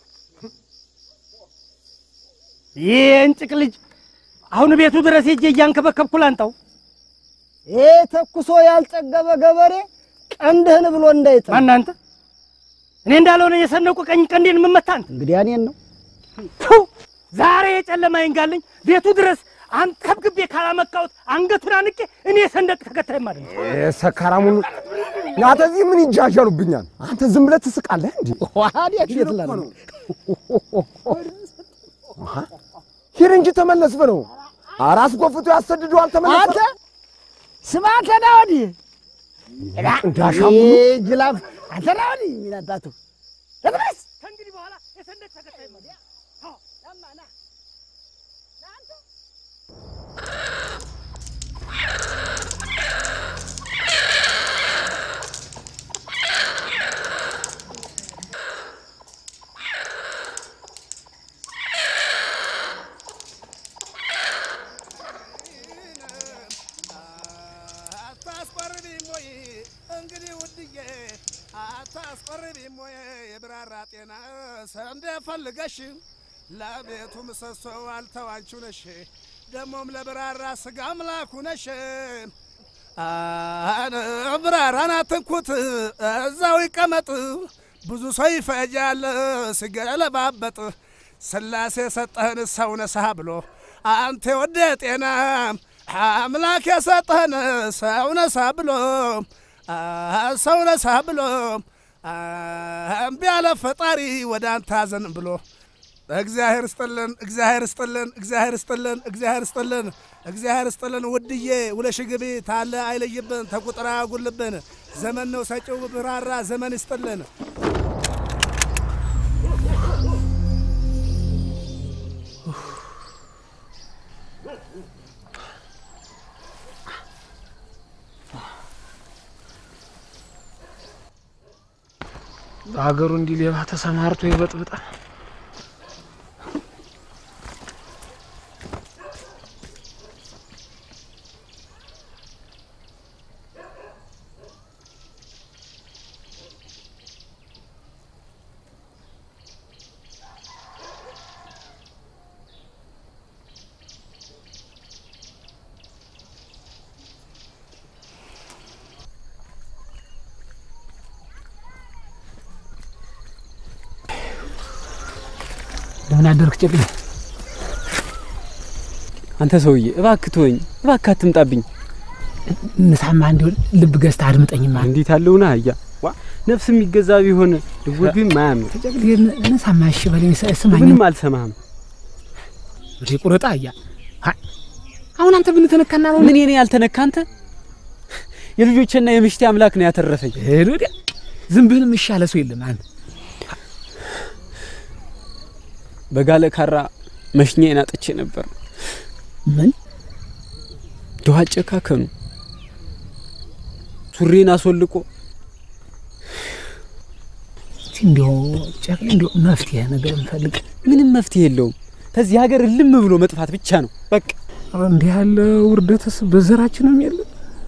ይህ የእንጭቅ ልጅ አሁን ቤቱ ድረስ ሄጄ እያንከበከብኩ ላንጣው። ይህ ተኩሶ ያልጠገበ ገበሬ ቀንድህን ብሎ እንዳይጥል። ማን አንተ? እኔ እንዳልሆነ የሰነቁ ቀኝ ቀንዴን የምመታ አንተ። እንግዲህ እኔን ነው ቱ ዛሬ የጨለማ ይንጋልኝ ቤቱ ድረስ አንከብክቤ ካላመካሁት አንገቱን አንቄ እኔ የሰንደቅ ተከታይ ማለት ነው። ሰካራም ሁሉ እናንተ እዚህ ምን ይጃጃሉብኛል? አንተ ዝም ብለህ ትስቃለህ እንዴ? ዋዲያ ሼት ላለ ሂድ እንጂ ተመለስ በለው። ኧረ አስጎፍቶ ያሰድደዋል። ተመለሰ አንተ ስማ፣ አንተ ና ወዲህ እንዳሻሙ ይህ ጅላፍ አንተ ና ወዲህ የሚል አባቱ ለምንስ ከእንግዲህ በኋላ የሰንደቅ ተከታይ ነው። አዎ፣ ናማ ና አታስቆርቢም ወይ እንግዲህ ውድዬ አታስቆርቢም ወይ የብራራ ጤና ሰንደ ፈልገሽ ለቤቱ ምሰሶ አልተዋንቺው ነሽ ደሞም ለብራራ ስጋ አምላኩ ነሽ አነ ብራራን አትንኩት እዛው ይቀመጥ ብዙ ሰው ይፈጃል ሲገለባበጥ ስላሴ የሰጠህን ሰው ነሳህ ብሎ አንተ ወደ ጤና አምላክ የሰጠህን ሰው ነሳ ብሎ ሰው ነሳ ብሎ እምቢ ያለ ፈጣሪ ወደ አንተ አዘን ብሎ እግዚአብሔር ስጥልን፣ እግዚአብሔር ስጥልን፣ እግዚአብሔር ስጥልን፣ እግዚአብሔር ስጥልን፣ እግዚአብሔር ስጥልን። ውድዬ ውለሽ ግቢ ታለ አይለይብን፣ ተቁጥራ ያጉልብን። ዘመን ነው ሰጪው ብራራ ዘመን ይስጥልን። በሀገሩ እንዲህ ሌባ ተሰማርቶ ይበጥብጣል። እንደምን አደርክ ጨቅላ? አንተ ሰውዬ እባክህ ተወኝ፣ እባክህ አትምጣብኝ። ንሳማ እንዲሆን ልብ ገዝተህ አድምጠኝማ። እንዴት አለውና አያ ዋ ነፍስ የሚገዛ ቢሆን ድውል ግን ማያምር ንሳማ እሺ በለኝ፣ ስማኝ። ምንም አልሰማህም። ወደ ቁረጣ አያ አሁን አንተ ምን ተነካና ነው? ምን የኔ ያልተነካ አንተ የልጆችና የምሽቴ አምላክ ነው ያተረፈኝ። ሄዶ ወዲያ ዝንብህንም እሺ ያለ ሰው የለም አንተ በጋለ ካራ መሽኛዬን አጥቼ ነበር። ምን ድዋ ጨካከኑ ሱሬን አስወልቆ እስቲ እንዲያው ጨቅላ እንዲያው መፍትሄ ነገር እንፈልግ። ምንም መፍትሄ የለውም። ከዚህ ሀገር ልም ብሎ መጥፋት ብቻ ነው በቃ። ኧረ እንዲህ ያለ ውርደትስ በዘራችንም የለ።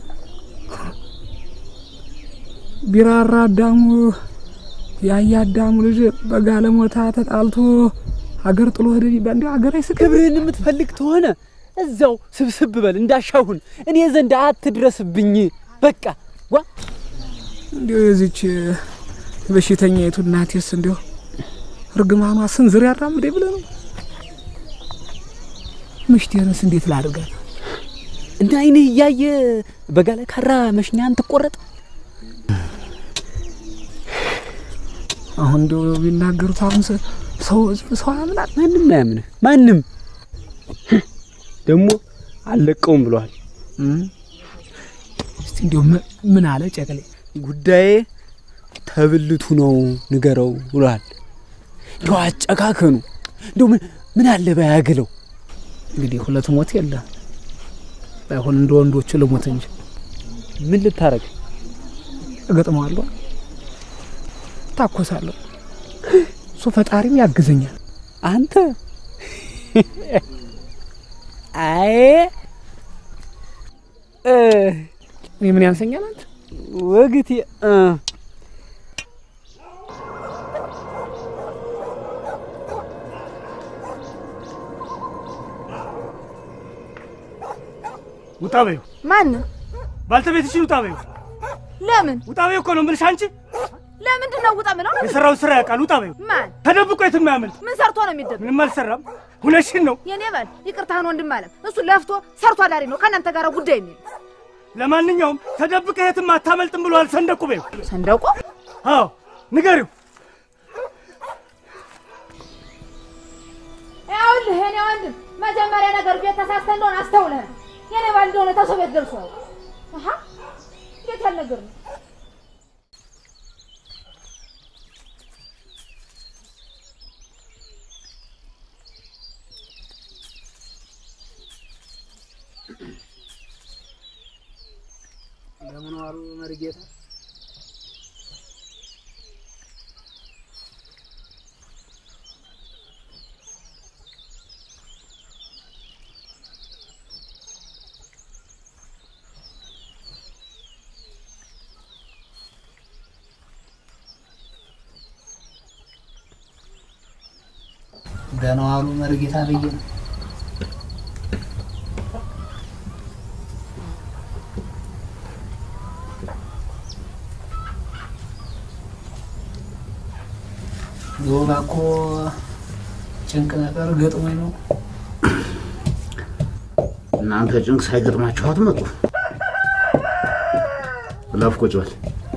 ቢራራ አዳሙ ያያ አዳሙ ልጅ በጋለሞታ ተጣልቶ ሀገር ጥሎ ሄደ ቢባል እንዲያው ሀገር አይስቅ። ክብርህን የምትፈልግ ተሆነ እዛው ስብስብ በል እንዳሻሁን፣ እኔ ዘንድ አትድረስብኝ። በቃ ጓ እንዲያው የዚች በሽተኛይቱ እናቴስ እንዲያው እርግማኗ ስንዝር ያራምዴ ብለህ ነው። ምሽቴንስ እንዴት ላድርጋት? እንደ አይንህ እያየ በጋለ ካራ መሽኛን ትቆረጥ። አሁን እንዲያው ቢናገሩት አሁን ሰ- ሰው ሰው ያምናል። ማንም አያምንህ። ማንም ደግሞ አልለቀውም ብሏል። እስቲ እንዲያው ምን- ምን አለ ጨቅሌ? ጉዳዬ ተብልቱ ነው ንገረው ብሏል። እንደው አጨካከኑ እንደው ምን ምን አለ ባያግለው። እንግዲህ ሁለት ሞት የለ ባይሆን እንደ ወንዶቹ ልሞት እንጂ ምን ልታረግ? እገጥመዋለሁ፣ ታኮሳለሁ። እሱ ፈጣሪም ያግዘኛል። አንተ አይ እ እኔ ምን ያንሰኛል? አንተ ወግቴ እ ውጣ በይው፣ ማን ባልተቤትሽን ውጣ በይው። ለምን ውጣ በይው እኮ ነው የምልሽ። አንቺ ለምንድን ነው ውጣ ምለው? የሰራውን ስራ ያውቃል። ውጣ በይው። ማን ተደብቆ የትም አያመልጥ። ምን ሰርቶ ነው የሚደብቅ? ምንም አልሰራም። ሁነሽን ነው። የኔ ባል ይቅርታህን ወንድም አለም እሱ ለፍቶ ሰርቶ አዳሪ ነው ከእናንተ ጋር ጉዳይ የሚል ለማንኛውም ተደብቀ የትም አታመልጥም ብሏል ሰንደቁ በይው። ሰንደቁ? አዎ ንገሪው። ይኸውልህ የኔ ወንድም መጀመሪያ ነገር ቤት ተሳስተህ እንደሆነ አስተውለህ ነው። የኔ ባል እንደሆነ ተሰው ቤት ደርሷል። አሀ እንዴት ያለ ነገር ነው? ለምን ዋሉ መርጌታ? ደህና ዋሉ መርጌታ ብዬ ነው። ዮባ እኮ ጭንቅ ነገር ገጥሞኝ ነው። እናንተ ጭንቅ ሳይገጥማችሁ አትመጡ። እለፍ፣ ቁጭ በል።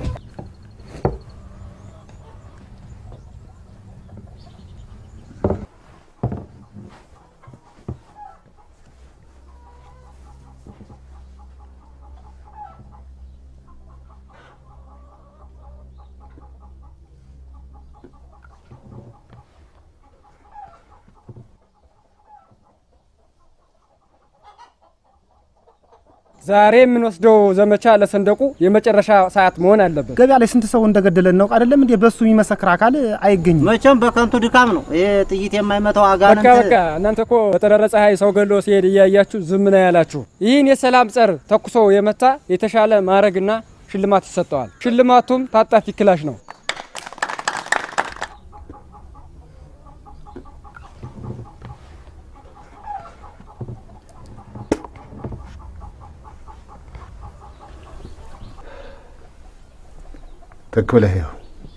ዛሬ የምንወስደው ዘመቻ ለሰንደቁ የመጨረሻ ሰዓት መሆን አለበት። ገበያ ላይ ስንት ሰው እንደገደለ እናውቅ አይደለም እንዴ? በሱ የሚመሰክር አካል አይገኝም። መቼም በከንቱ ድካም ነው ይሄ ጥይት የማይመታው በቃ አጋንንት። በቃ እናንተ እኮ በጠራራ ፀሐይ ሰው ገሎ ሲሄድ እያያችሁ ዝም ነው ያላችሁ። ይህን የሰላም ጸር ተኩሶ የመታ የተሻለ ማዕረግና ሽልማት ይሰጠዋል። ሽልማቱም ታጣፊ ክላሽ ነው። ትክ ብለህ ይኸው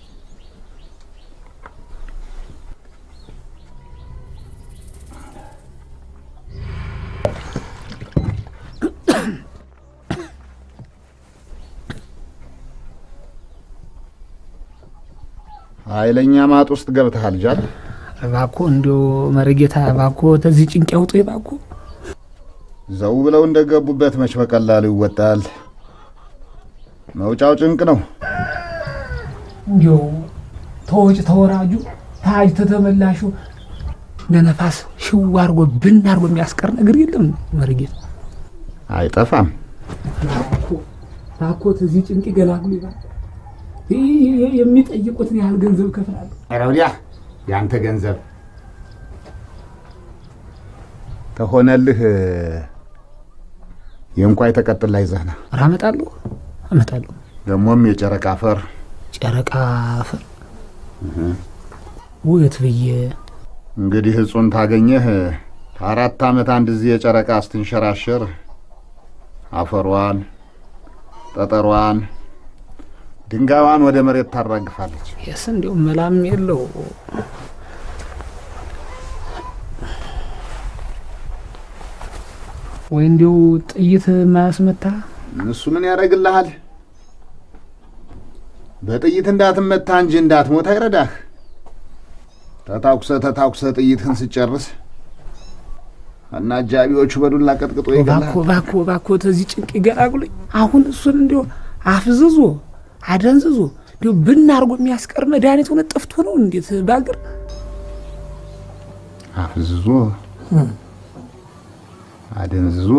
ኃይለኛ ማጥ ውስጥ ገብተሃል ጃል። እባክዎ እንዲያው መርጌታ እባክዎ ተዚህ ጭንቅ ያውጡ እባክዎ። ዘው ብለው እንደገቡበት መች በቀላሉ ይወጣል። መውጫው ጭንቅ ነው። እንዲያው ተወጭ ተወራጁ ታጅ ተተመላሹ እንደ ነፋስ ሽው አድርጎ ብን አድርጎ የሚያስቀር ነገር የለም መርጌታ። አይጠፋም። እባክዎ ተዚህ ጭንቅ ይገላግሉ ይባል የሚጠይቁትን ያህል ገንዘብ እከፍላለሁ። ኧረ ወዲያ ያንተ ገንዘብ ተሆነልህ የእንኳይ ተቀጥላ ይዘህና ኧረ አመጣለሁ አመጣለሁ። ደግሞም የጨረቃ አፈር ጨረቃ አፈር ውት ብዬ እንግዲህ እጹን ታገኘህ ከአራት ዓመት አንድ ጊዜ የጨረቃ ስትንሸራሸር አፈሯን፣ ጠጠሯን፣ ድንጋዋን ወደ መሬት ታራግፋለች። የስ እንዲያው መላም የለው ወይ እንዲያው ጥይት ማያስመታ እሱ ምን ያደርግልሃል? በጥይት እንዳትመታ እንጂ እንዳትሞት አይረዳህ። ተታኩሰ ተታኩሰ ጥይትህን ስጨርስ እና አጃቢዎቹ በዱላ ቀጥቅጦ ይገላል። እባክዎ እባክዎ እባክዎ ተዚህ ጭንቅ ይገላግሉኝ። አሁን እሱን እንዲያው አፍዝዞ አደንዝዞ እንዲያው ብን አድርጎ የሚያስቀር መድኃኒት ሆነ ጠፍቶ ነው እንዴት ባገር አፍዝዞ አደንዝዞ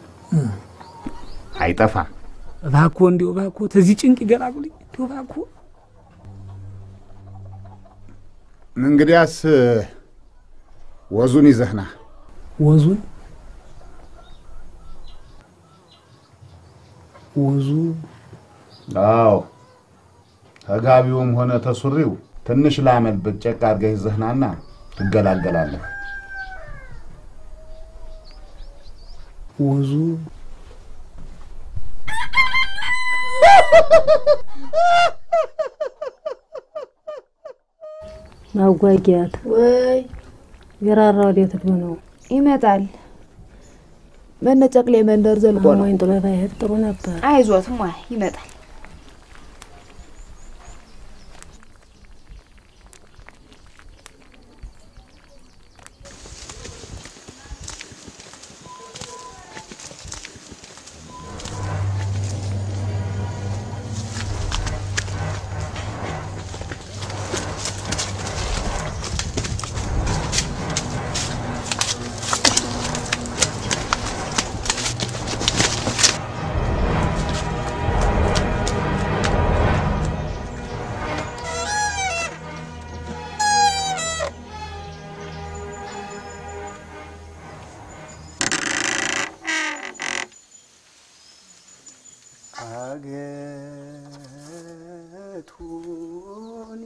አይጠፋም። እባክዎ እንዲያው እባክዎ ተዚህ ጭንቅ ይገላግሉኝ እንዲያው እባክዎ እንግዲያስ ወዙን ይዘህና ወዙን ወዙ አዎ ተጋቢውም ሆነ ተሱሪው ትንሽ ላመል ብጨቅ አድርገህ ይዘህናና ትገላገላለህ። ወዙ ማጓጊያት ወይ የራራ ወዴት ሄዶ ነው? ይመጣል። በነጨቅሌ መንደር ዘልቆ ነው። ወይን ጥሎ ባይሄድ ጥሩ ነበር። አይዞት ሟ ይመጣል። አገቱኒ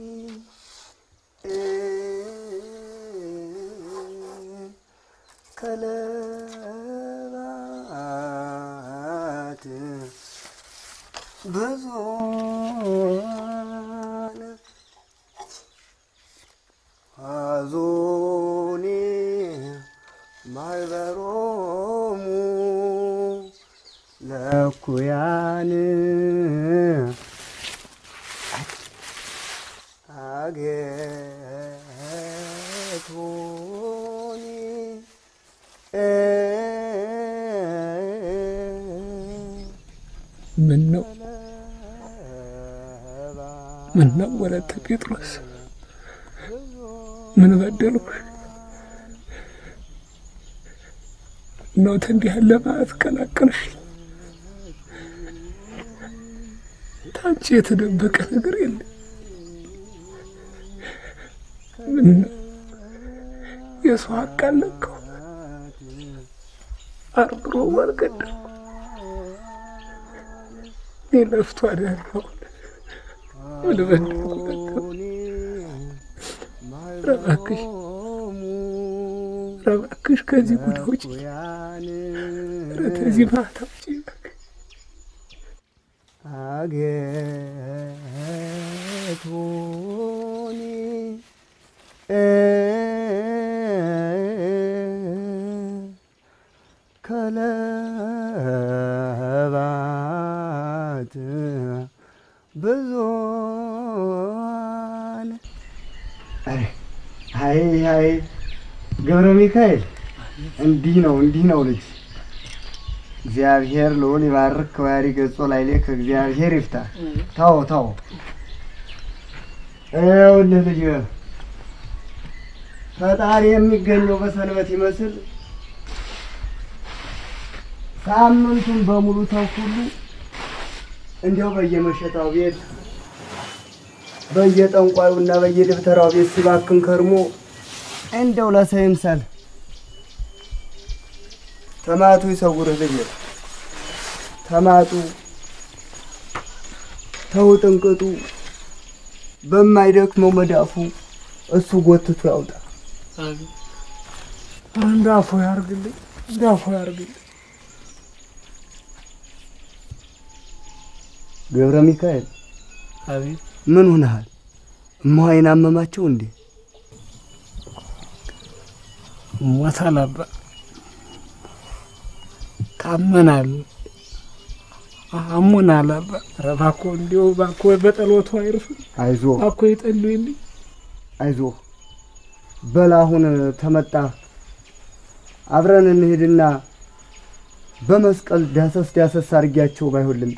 ከለባት ብዙ አዞኒ ማይበሮሙ ለኩያን አገቶኒ ምን ነው ምን ነው ወለተ ጴጥሮስ ምን በደልኩሽ ነው እንዲህ ያለ ማለት ቀላቀልሽ ታንቺ የተደበቀ ነገር የለም ምን ነው የሰው ሀቅ አለከው አርግሮ ማልገደል እኔ ለፍቶ አዳራው ምን በደልኩ እባክሽ እባክሽ ከዚህ ጉድ ውጪ ኧረ ከዚህ ማታ ውጪ አገቶኒ ከለባት ብዙን አይ አይ ገብረ ሚካኤል እንዲህ ነው እንዲህ ነው ልጅ እግዚአብሔር ልዑል ይባርክ ከዋሪ ገጾ ላይ ላይ ከእግዚአብሔር ይፍታ። ታው ታው ይኸውልህ ልጅ ፈጣሪ የሚገኘው በሰንበት ይመስል ሳምንቱን በሙሉ ሰው ሁሉ እንዲያው በየመሸታው ቤት በየጠንቋዩና በየደብተራው ቤት ሲባክን ከርሞ እንደው ለሰው ይምሰል። ተማቱ ይሰውርህ ልጅ ተማጡ ተውጥንቅጡ በማይደክመው መዳፉ እሱ ጎትቶ ያውጣ። እንዳፎ ያርግልኝ እንዳፎ ያርግልኝ ገብረ ሚካኤል አቤት ምን ሆነሃል? እማዋይን አመማቸው እንዴ? ሞታል አባ ታመናል አሞናል አባ ኧረ እባክዎ እንዲሁ እባክዎ በጸሎቱ አይርሱ አይዞ እባክዎ ይጸልዩልኝ አይዞ በል አሁን ተመጣ አብረን እንሂድና በመስቀል ዳሰስ ዳሰስ አድርጊያቸው ባይሆን ልምጣ።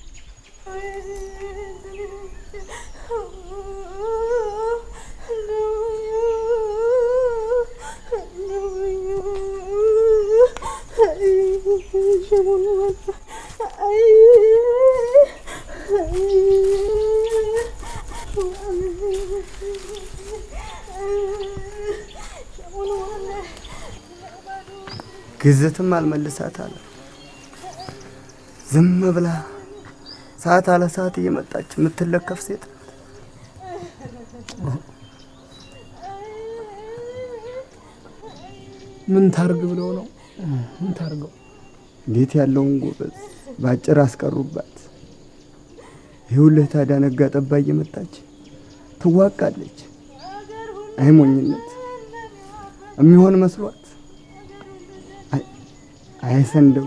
ግዝትም አልመልሳት አለ። ዝም ብላ ሰዓት አለ ሰዓት እየመጣች የምትለከፍ ሴት ምን ታርግ ብለው ነው ምን ታርገው እንዴት ያለውን ጎበዝ በአጭር አስቀሩባት። ይኸውልህ ታዲያ ነጋ ጠባ እየመጣች ትዋቃለች። አይሞኝነት የሚሆን መስሏት አይ ሰንደቁ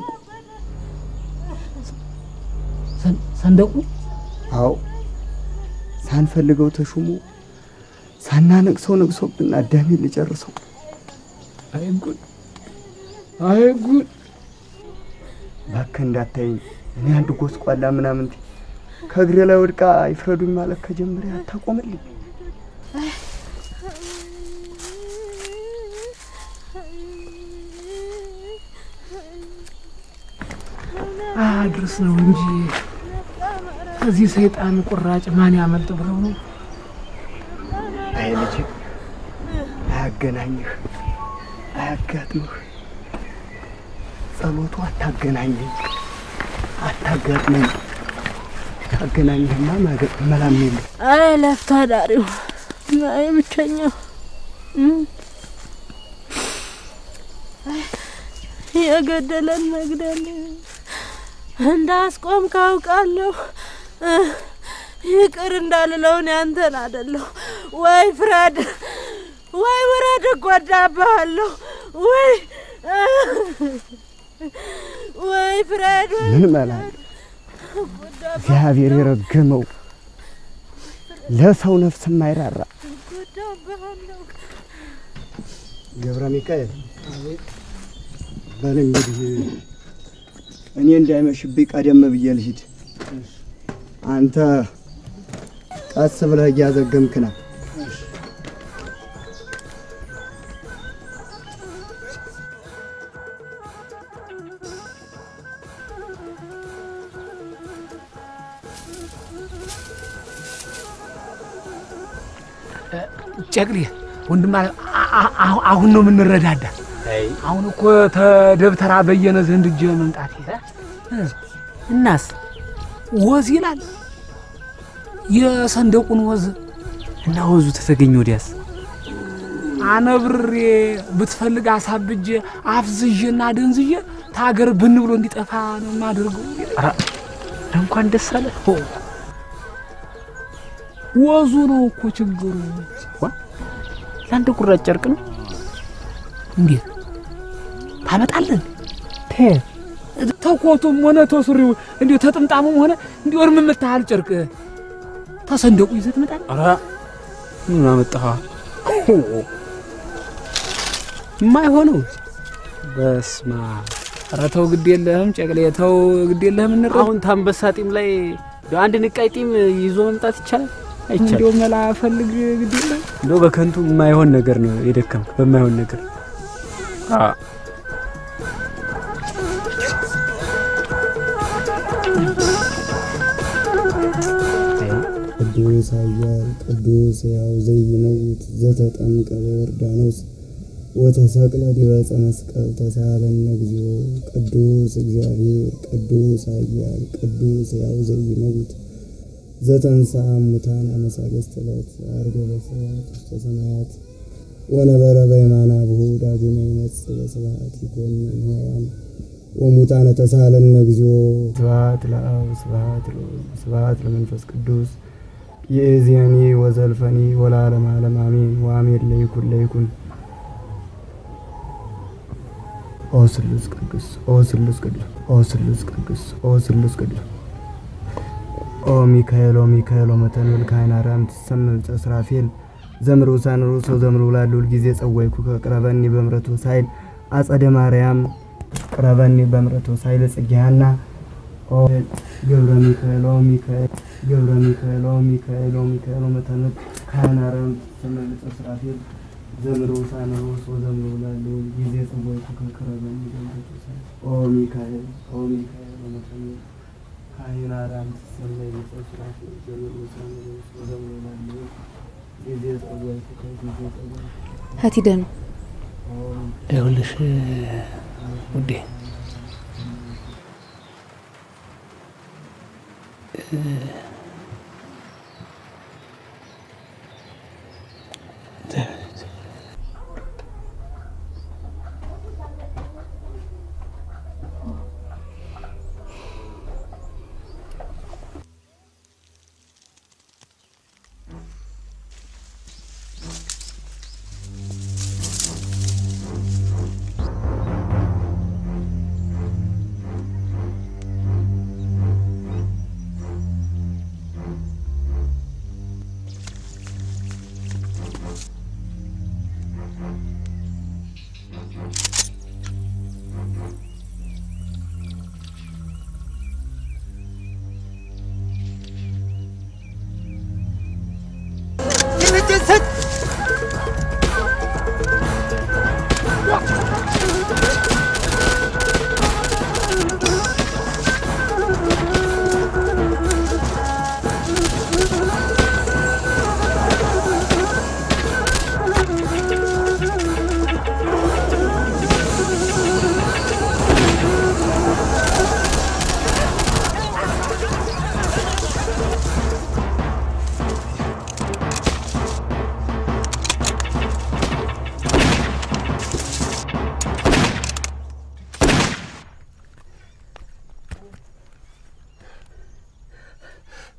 ሰንደቁ አዎ ሳንፈልገው ተሹሞ ሳናነቅሰው ነቅሶብን አዳሜ ልጨርሰው። አይ ጉድ አይ ጉድ እባክህ እንዳታይኝ እኔ አንድ ጎስቋላ ምናምን ከእግሬ ላይ ወድቃ ይፍረዱኝ ማለት ከጀመረ አታቆምልኝ። አድርስ ነው እንጂ ከዚህ ሰይጣን ቁራጭ ማን ያመልጥ ብለው ነው። አይ ልጅ አያገናኝህ፣ አያጋጥምህ። ጸሎቱ አታገናኘኝ፣ አታጋጥመኝ። ታገናኝህማ ማገጥ መላም የለም። አይ ለፍቶ አዳሪው አይ ብቸኛው እም። አይ የገደለን መግደል እንዳስቆም ካውቃለሁ ይቅር እንዳልለውን ያንተን አደለሁ ወይ ፍረድ ወይ ውረድ እጎዳብሃለሁ ወይ ወይ ፍረድ ወይ ምን መላል እግዚአብሔር የረገመው ለሰው ነፍስ የማይራራ እጎዳብሃለሁ ገብረ ሚካኤል በል እንግዲህ እኔ እንዳይመሽብኝ ቀደም ብዬ ልሂድ። አንተ ቀስ ብለህ እያዘገምክ ና። ጨቅሌ ወንድም አለ አ- አ- አሁን ነው የምንረዳዳ። አሁን እኮ ተደብተራ በየነ ዘንድ እጅ መምጣት እናስ ወዝ ይላል የሰንደቁን ወዝ እና ወዙ ተተገኘ ወዲያስ አነብሬ ብትፈልግ አሳብጄ አፍዝዤና ደንዝዤ ታገር ብን ብሎ እንዲጠፋ ነው የማደርገው። ኧረ እንኳን ደስ አለ። ወዙ ነው እኮ ችግሩ። ለአንድ ቁራጭ ጨርቅ ነው እንዴት ታመጣለን? ተኮቱም ሆነ ተሱሪው እንዲሁ ተጥምጣሙም ሆነ እንዲሁ እርም የምታህል ጨርቅ ተሰንደቁ ይዘህ ትመጣለህ። ኧረ ምን አመጣህ? የማይሆነው በስማ ኧረ ተው ግድ የለህም ጨቅሌ ተው ግድ የለህም። እንረ አሁን ታንበሳ ጢም ላይ አንድ ንቃይ ጢም ይዞ መምጣት ይቻላል? አይቻልም። እንዲሁ መላ ፈልግ ግድ የለህም። እንደው በከንቱ የማይሆን ነገር ነው የደከምክ በማይሆን ነገር ቅዱስ ኃያል ቅዱስ ሕያው ዘይመውት ዘተጠምቀ በዮርዳኖስ ወተሰቅለ ዲበ ዕፀ መስቀል ተሳሃለነ እግዚኦ ቅዱስ እግዚአብሔር ቅዱስ ኃያል ቅዱስ ሕያው ዘይመውት ዘተንሥአ እሙታን አመ ሣልስት ዕለት ዐርገ በስብሐት ውስተ ሰማያት ወነበረ በየማነ አብሁ ዳግመ ይመጽእ በስብሐት ይኰንን ሕያዋን ወሙታነ ተሳሃለነ እግዚኦ ስብሐት ለአብ ስብሐት ለወልድ ስብሐት ለመንፈስ ቅዱስ ይእዜኒ ወዘልፈኒ ወለዓለመ ዓለም አሜን ወአሜን ለይኩን ለይኩን ኦ ስሉስ ቅዱስ ኦ ስሉስ ቅዱስ ኦ ስሉስ ቅዱስ ኦ ስሉስ ቅዱስ ኦ ሚካኤል ኦ ሚካኤል ኦ መተንብል ካህን አርያም ትሰምዕ ጸስራፌል ዘምሩ ሳንሩ ሰው ዘምሩ ላሉ ጊዜ ጸዋይኩ ከቅረበኒ በምረቱ ሳይል አጸደ ማርያም ቅረበኒ በምረቱ ሳይል ጽጌሃና ኦ ገብረ ሚካኤል ኦ ሚካኤል ገብረ ሚካኤል ኦ ሚካኤል ኦ ሚካኤል ኦ መተንብል ካህን አርያም ትሰምዕ ጸስራፌል ዘምሩ ሳንሩ ሰው ዘምሩ ላሉ ጊዜ ጸዋይኩ ከቅረበኒ በምረቱ ሳይል ኦ ሚካኤል ኦ ሚካኤል ኦ መተንብል ካህን አርያም ትሰምዕ ጸስራፌል ዘምሩ ሳንሩ ሰው ዘምሩ ላሉ ጊዜ ጸዋይኩ ከጊዜ ጸዋይኩ የት ሂደህ ነው? ይኸውልሽ ውዴ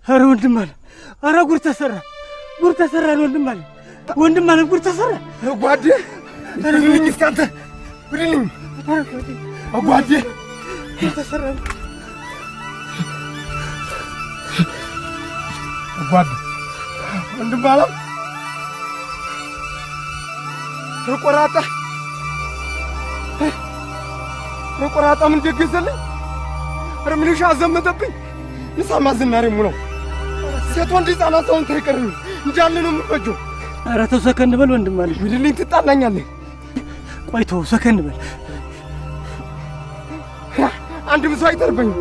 ኧረ ወንድም አለ ኧረ ጉድ ተሰራ ጉድ ተሰራ ወንድም አለ ወንድም አለ ጉድ ተሰራ ጓዴ ብድልኝ እስኪ አንተ ብድልኝ ጓዴ ጉድ ተሰራ ጓዴ ወንድም አለ ተቆራጣ ተቆራጣ ምን ደገዘልኝ ኧረ ምንሻ አዘመተብኝ ንሳማ ዝናሬ ሙለው ሴት ወንድ ህፃናት ሰውን ታይቀርም እንዳለ ነው የምፈጀው ኧረ ተው ሰከን በል ወንድም አለ ቢልልኝ ትጣላኛለህ ቆይ ተው ሰከን በል አንድም ሰው አይተርፈኝም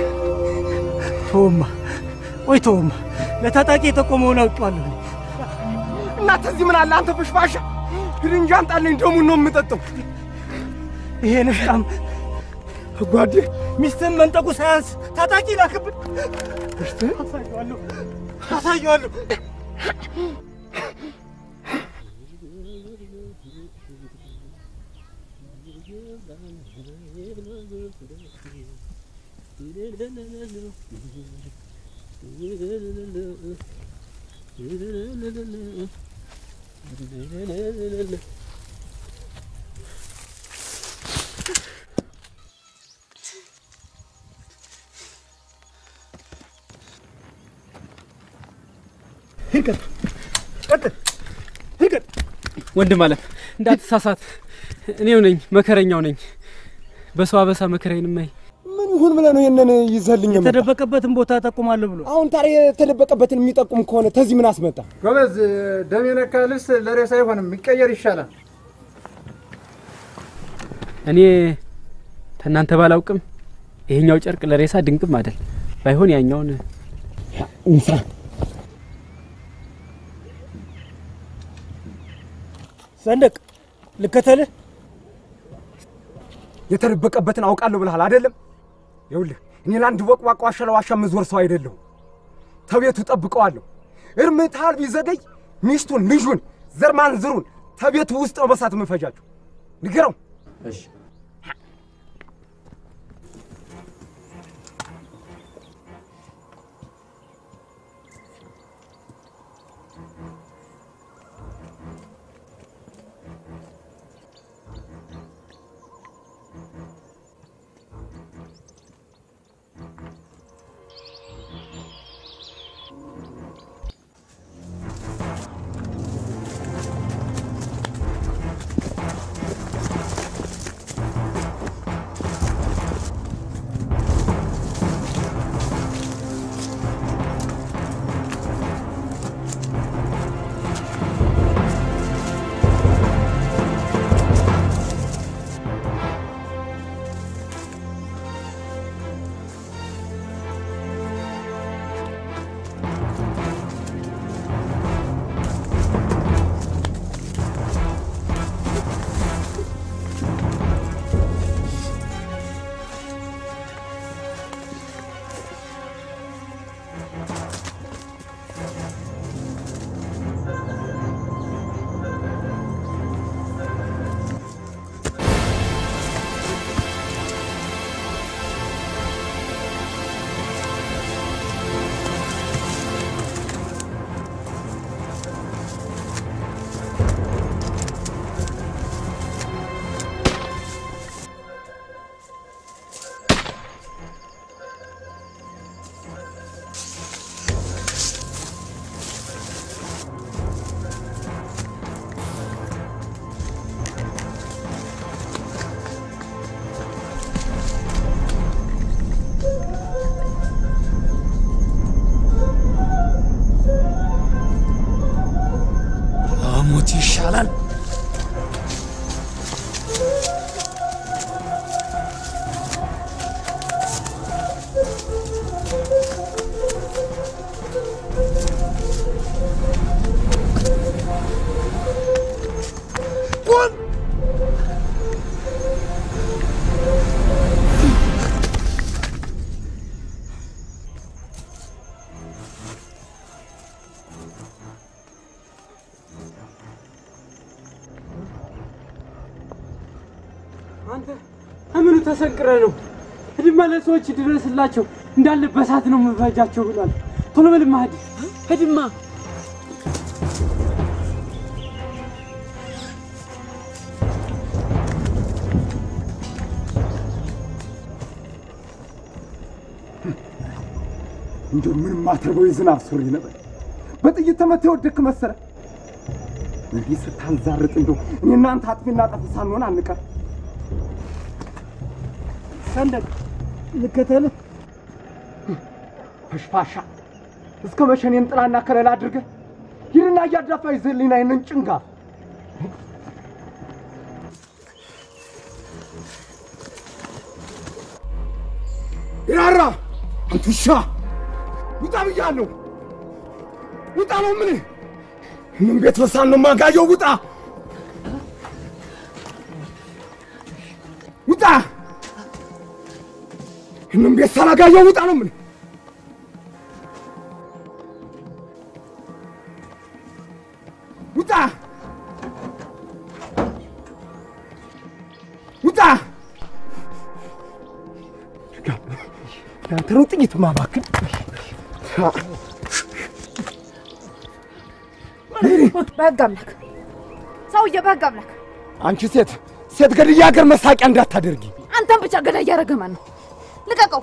ተውማ ቆይ ተውማ ለታጣቂ የጠቆመውን አውቄዋለሁ እናንተ እዚህ ምን አለ አንተ ፍሽፋሻ ግድንጃ አንጣልኝ ደሙን ነው የምጠጣው ይሄ ንፍጣም ጓዴ ሚስትህን መንጠቁ ሳያንስ ታጣቂ ላክብን አሳየዋለሁ አሳየዋለሁ ወንድም አለም እንዳትሳሳት፣ እኔው ነኝ መከረኛው ነኝ። በሰው አበሳ መከራዬን ማይ ምን ይሁን ብለህ ነው ይህንን ይዘህልኝ የመጣህ? የተደበቀበትን ቦታ ጠቁማለሁ ብሎ አሁን ታዲያ የተደበቀበትን የሚጠቁም ከሆነ ተዚህ ምን አስመጣ? ጎበዝ፣ ደም የነካ ልብስ ለሬሳ አይሆንም፣ የሚቀየር ይሻላል። እኔ ከእናንተ ባላውቅም ይሄኛው ጨርቅ ለሬሳ ድንቅም አይደል። ባይሆን ያኛውን እንሳ ሰንደቅ ልከተልህ። የተደበቀበትን አውቃለሁ ብለሃል አይደለም? ይኸውልህ እኔ ለአንድ ወቅዋቅ ዋሻ ለዋሻ የምዞር ሰው አይደለሁ። ተቤቱ ጠብቀዋለሁ። እርምታል ቢዘገይ ሚስቱን፣ ልጁን፣ ዘር ማንዝሩን ተቤቱ ውስጥ ነው በሳት የምፈጃቸው። ንገረው። እሺ ሞት ይሻላል። ቁም! አንተ ከምኑ ተሰንቅረ ነው? ህድማ ለሰዎች ድረስላቸው እንዳለ በሳት ነው የምፈጃቸው ብሏል። ቶሎ በልማ ሂድ ሂድማ። እንዲሁ ምንም አትርበው የዝናብ ሱሪ ነበር። በጥይት ተመተህ የወደቅክ መሰለ። እንዲህ ስታንዛርጥ እንደው እኔ እናንተ አጥፊና ጠፊ ሳንሆን አንቀር። ሰንደቅ ልከተልህ። ፈሽፋሻ እስከ መቼ እኔን ጥላና ከለላ አድርገህ ሂድና እያዳፋ ይዘህልኝ ና ይህንን ጭንጋፍ ይራራ አንተ ውሻ ውጣ ብያለሁ። ውጣ ነው ምን ምን ቤት በሳን ነው ማጋየው? ውጣ ውጣ! ምን ቤት ሳላጋየው ውጣ ነው ምን ውጣ ውጣ! ያንተ ነው ጥይት ማባክን። በህግ አምላክ ሰውዬ፣ በህግ አምላክ አንቺ ሴት ሴት ገድያ ሀገር መሳቂያ እንዳታደርጊ። አንተን ብቻ ገዳይ እያደረገ ማን ነው? ልቀቀው።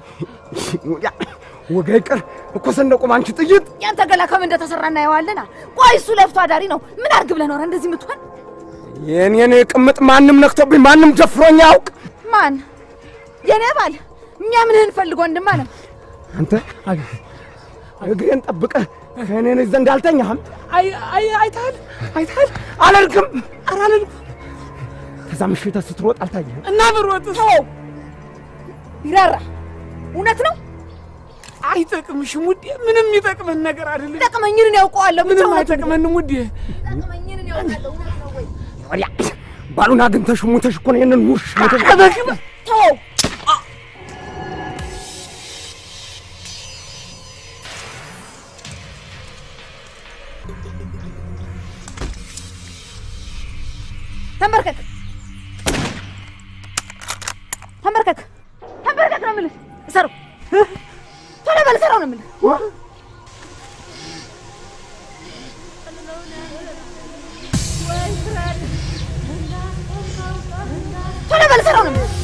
ወጋ ይቅር እኮ ሰንደቁም አንቺ ጥይት ያንተ ገላ ከምን እንደተሰራ እናየዋለና። ቆይ እሱ ለፍቶ አዳሪ ነው። ምን አድርግ ብለህ ኖረ እንደዚህ የምትሆን? የኔን ቅምጥ ማንም ነክቶብኝ ማንም ጀፍሮኝ አያውቅ። ማን? የኔ ባል የሚያምንህን ፈልጎ ወንድም አለ። አንተ እግሬን ጠብቀህ ከእኔ ዘንድ አልተኛህም? አይ አይ አይተሃል አይተሃል? አላልክም? ኧረ አላልኩም። ከዛ ምሽት ስትሮጥ አልታየህም? እና ብሮጥ ተው ይራራ። እውነት ነው አይጠቅምሽም ውዴ። ምንም የሚጠቅመን ነገር አይደለም። ጠቅመኝን እኔ ያውቀዋለሁ። ብቻ ምንም እውነት ነው። አይጠቅመንም ውዴ። ጠቅመኝን እኔ ያውቃለሁ። እውነት ነው ወይ? ወዲያ ባሉን አግኝተሽ ሙተሽ እኮ ነው ይህንን ውሻ ተው ተንበርከክ ተንበርከክ ተንበርከክ ነው የምልህ። እሰረው ቶሎ በል እሰረው ነው የምልህ። ቶሎ በል እሰረው ነው የምልህ።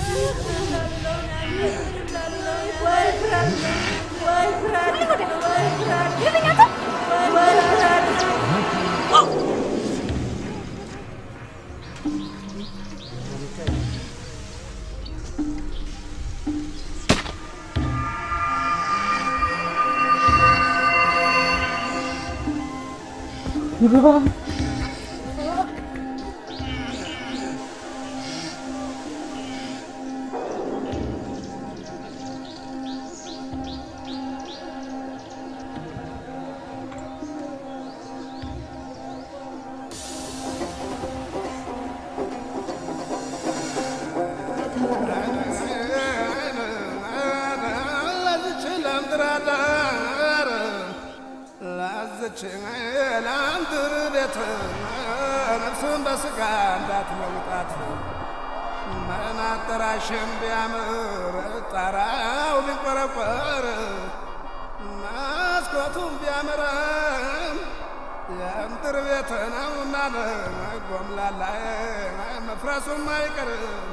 ይልኝ አንተ ለአንድር ቤት ነፍስን በስጋ እንዳትለውጣት መናጠራሽን ቢያምር ጣራው ቢቆረቆር መስኮቱም ቢያምርም የምድር ቤት ነውና ጎምላላ መፍረሱም አይቀርም።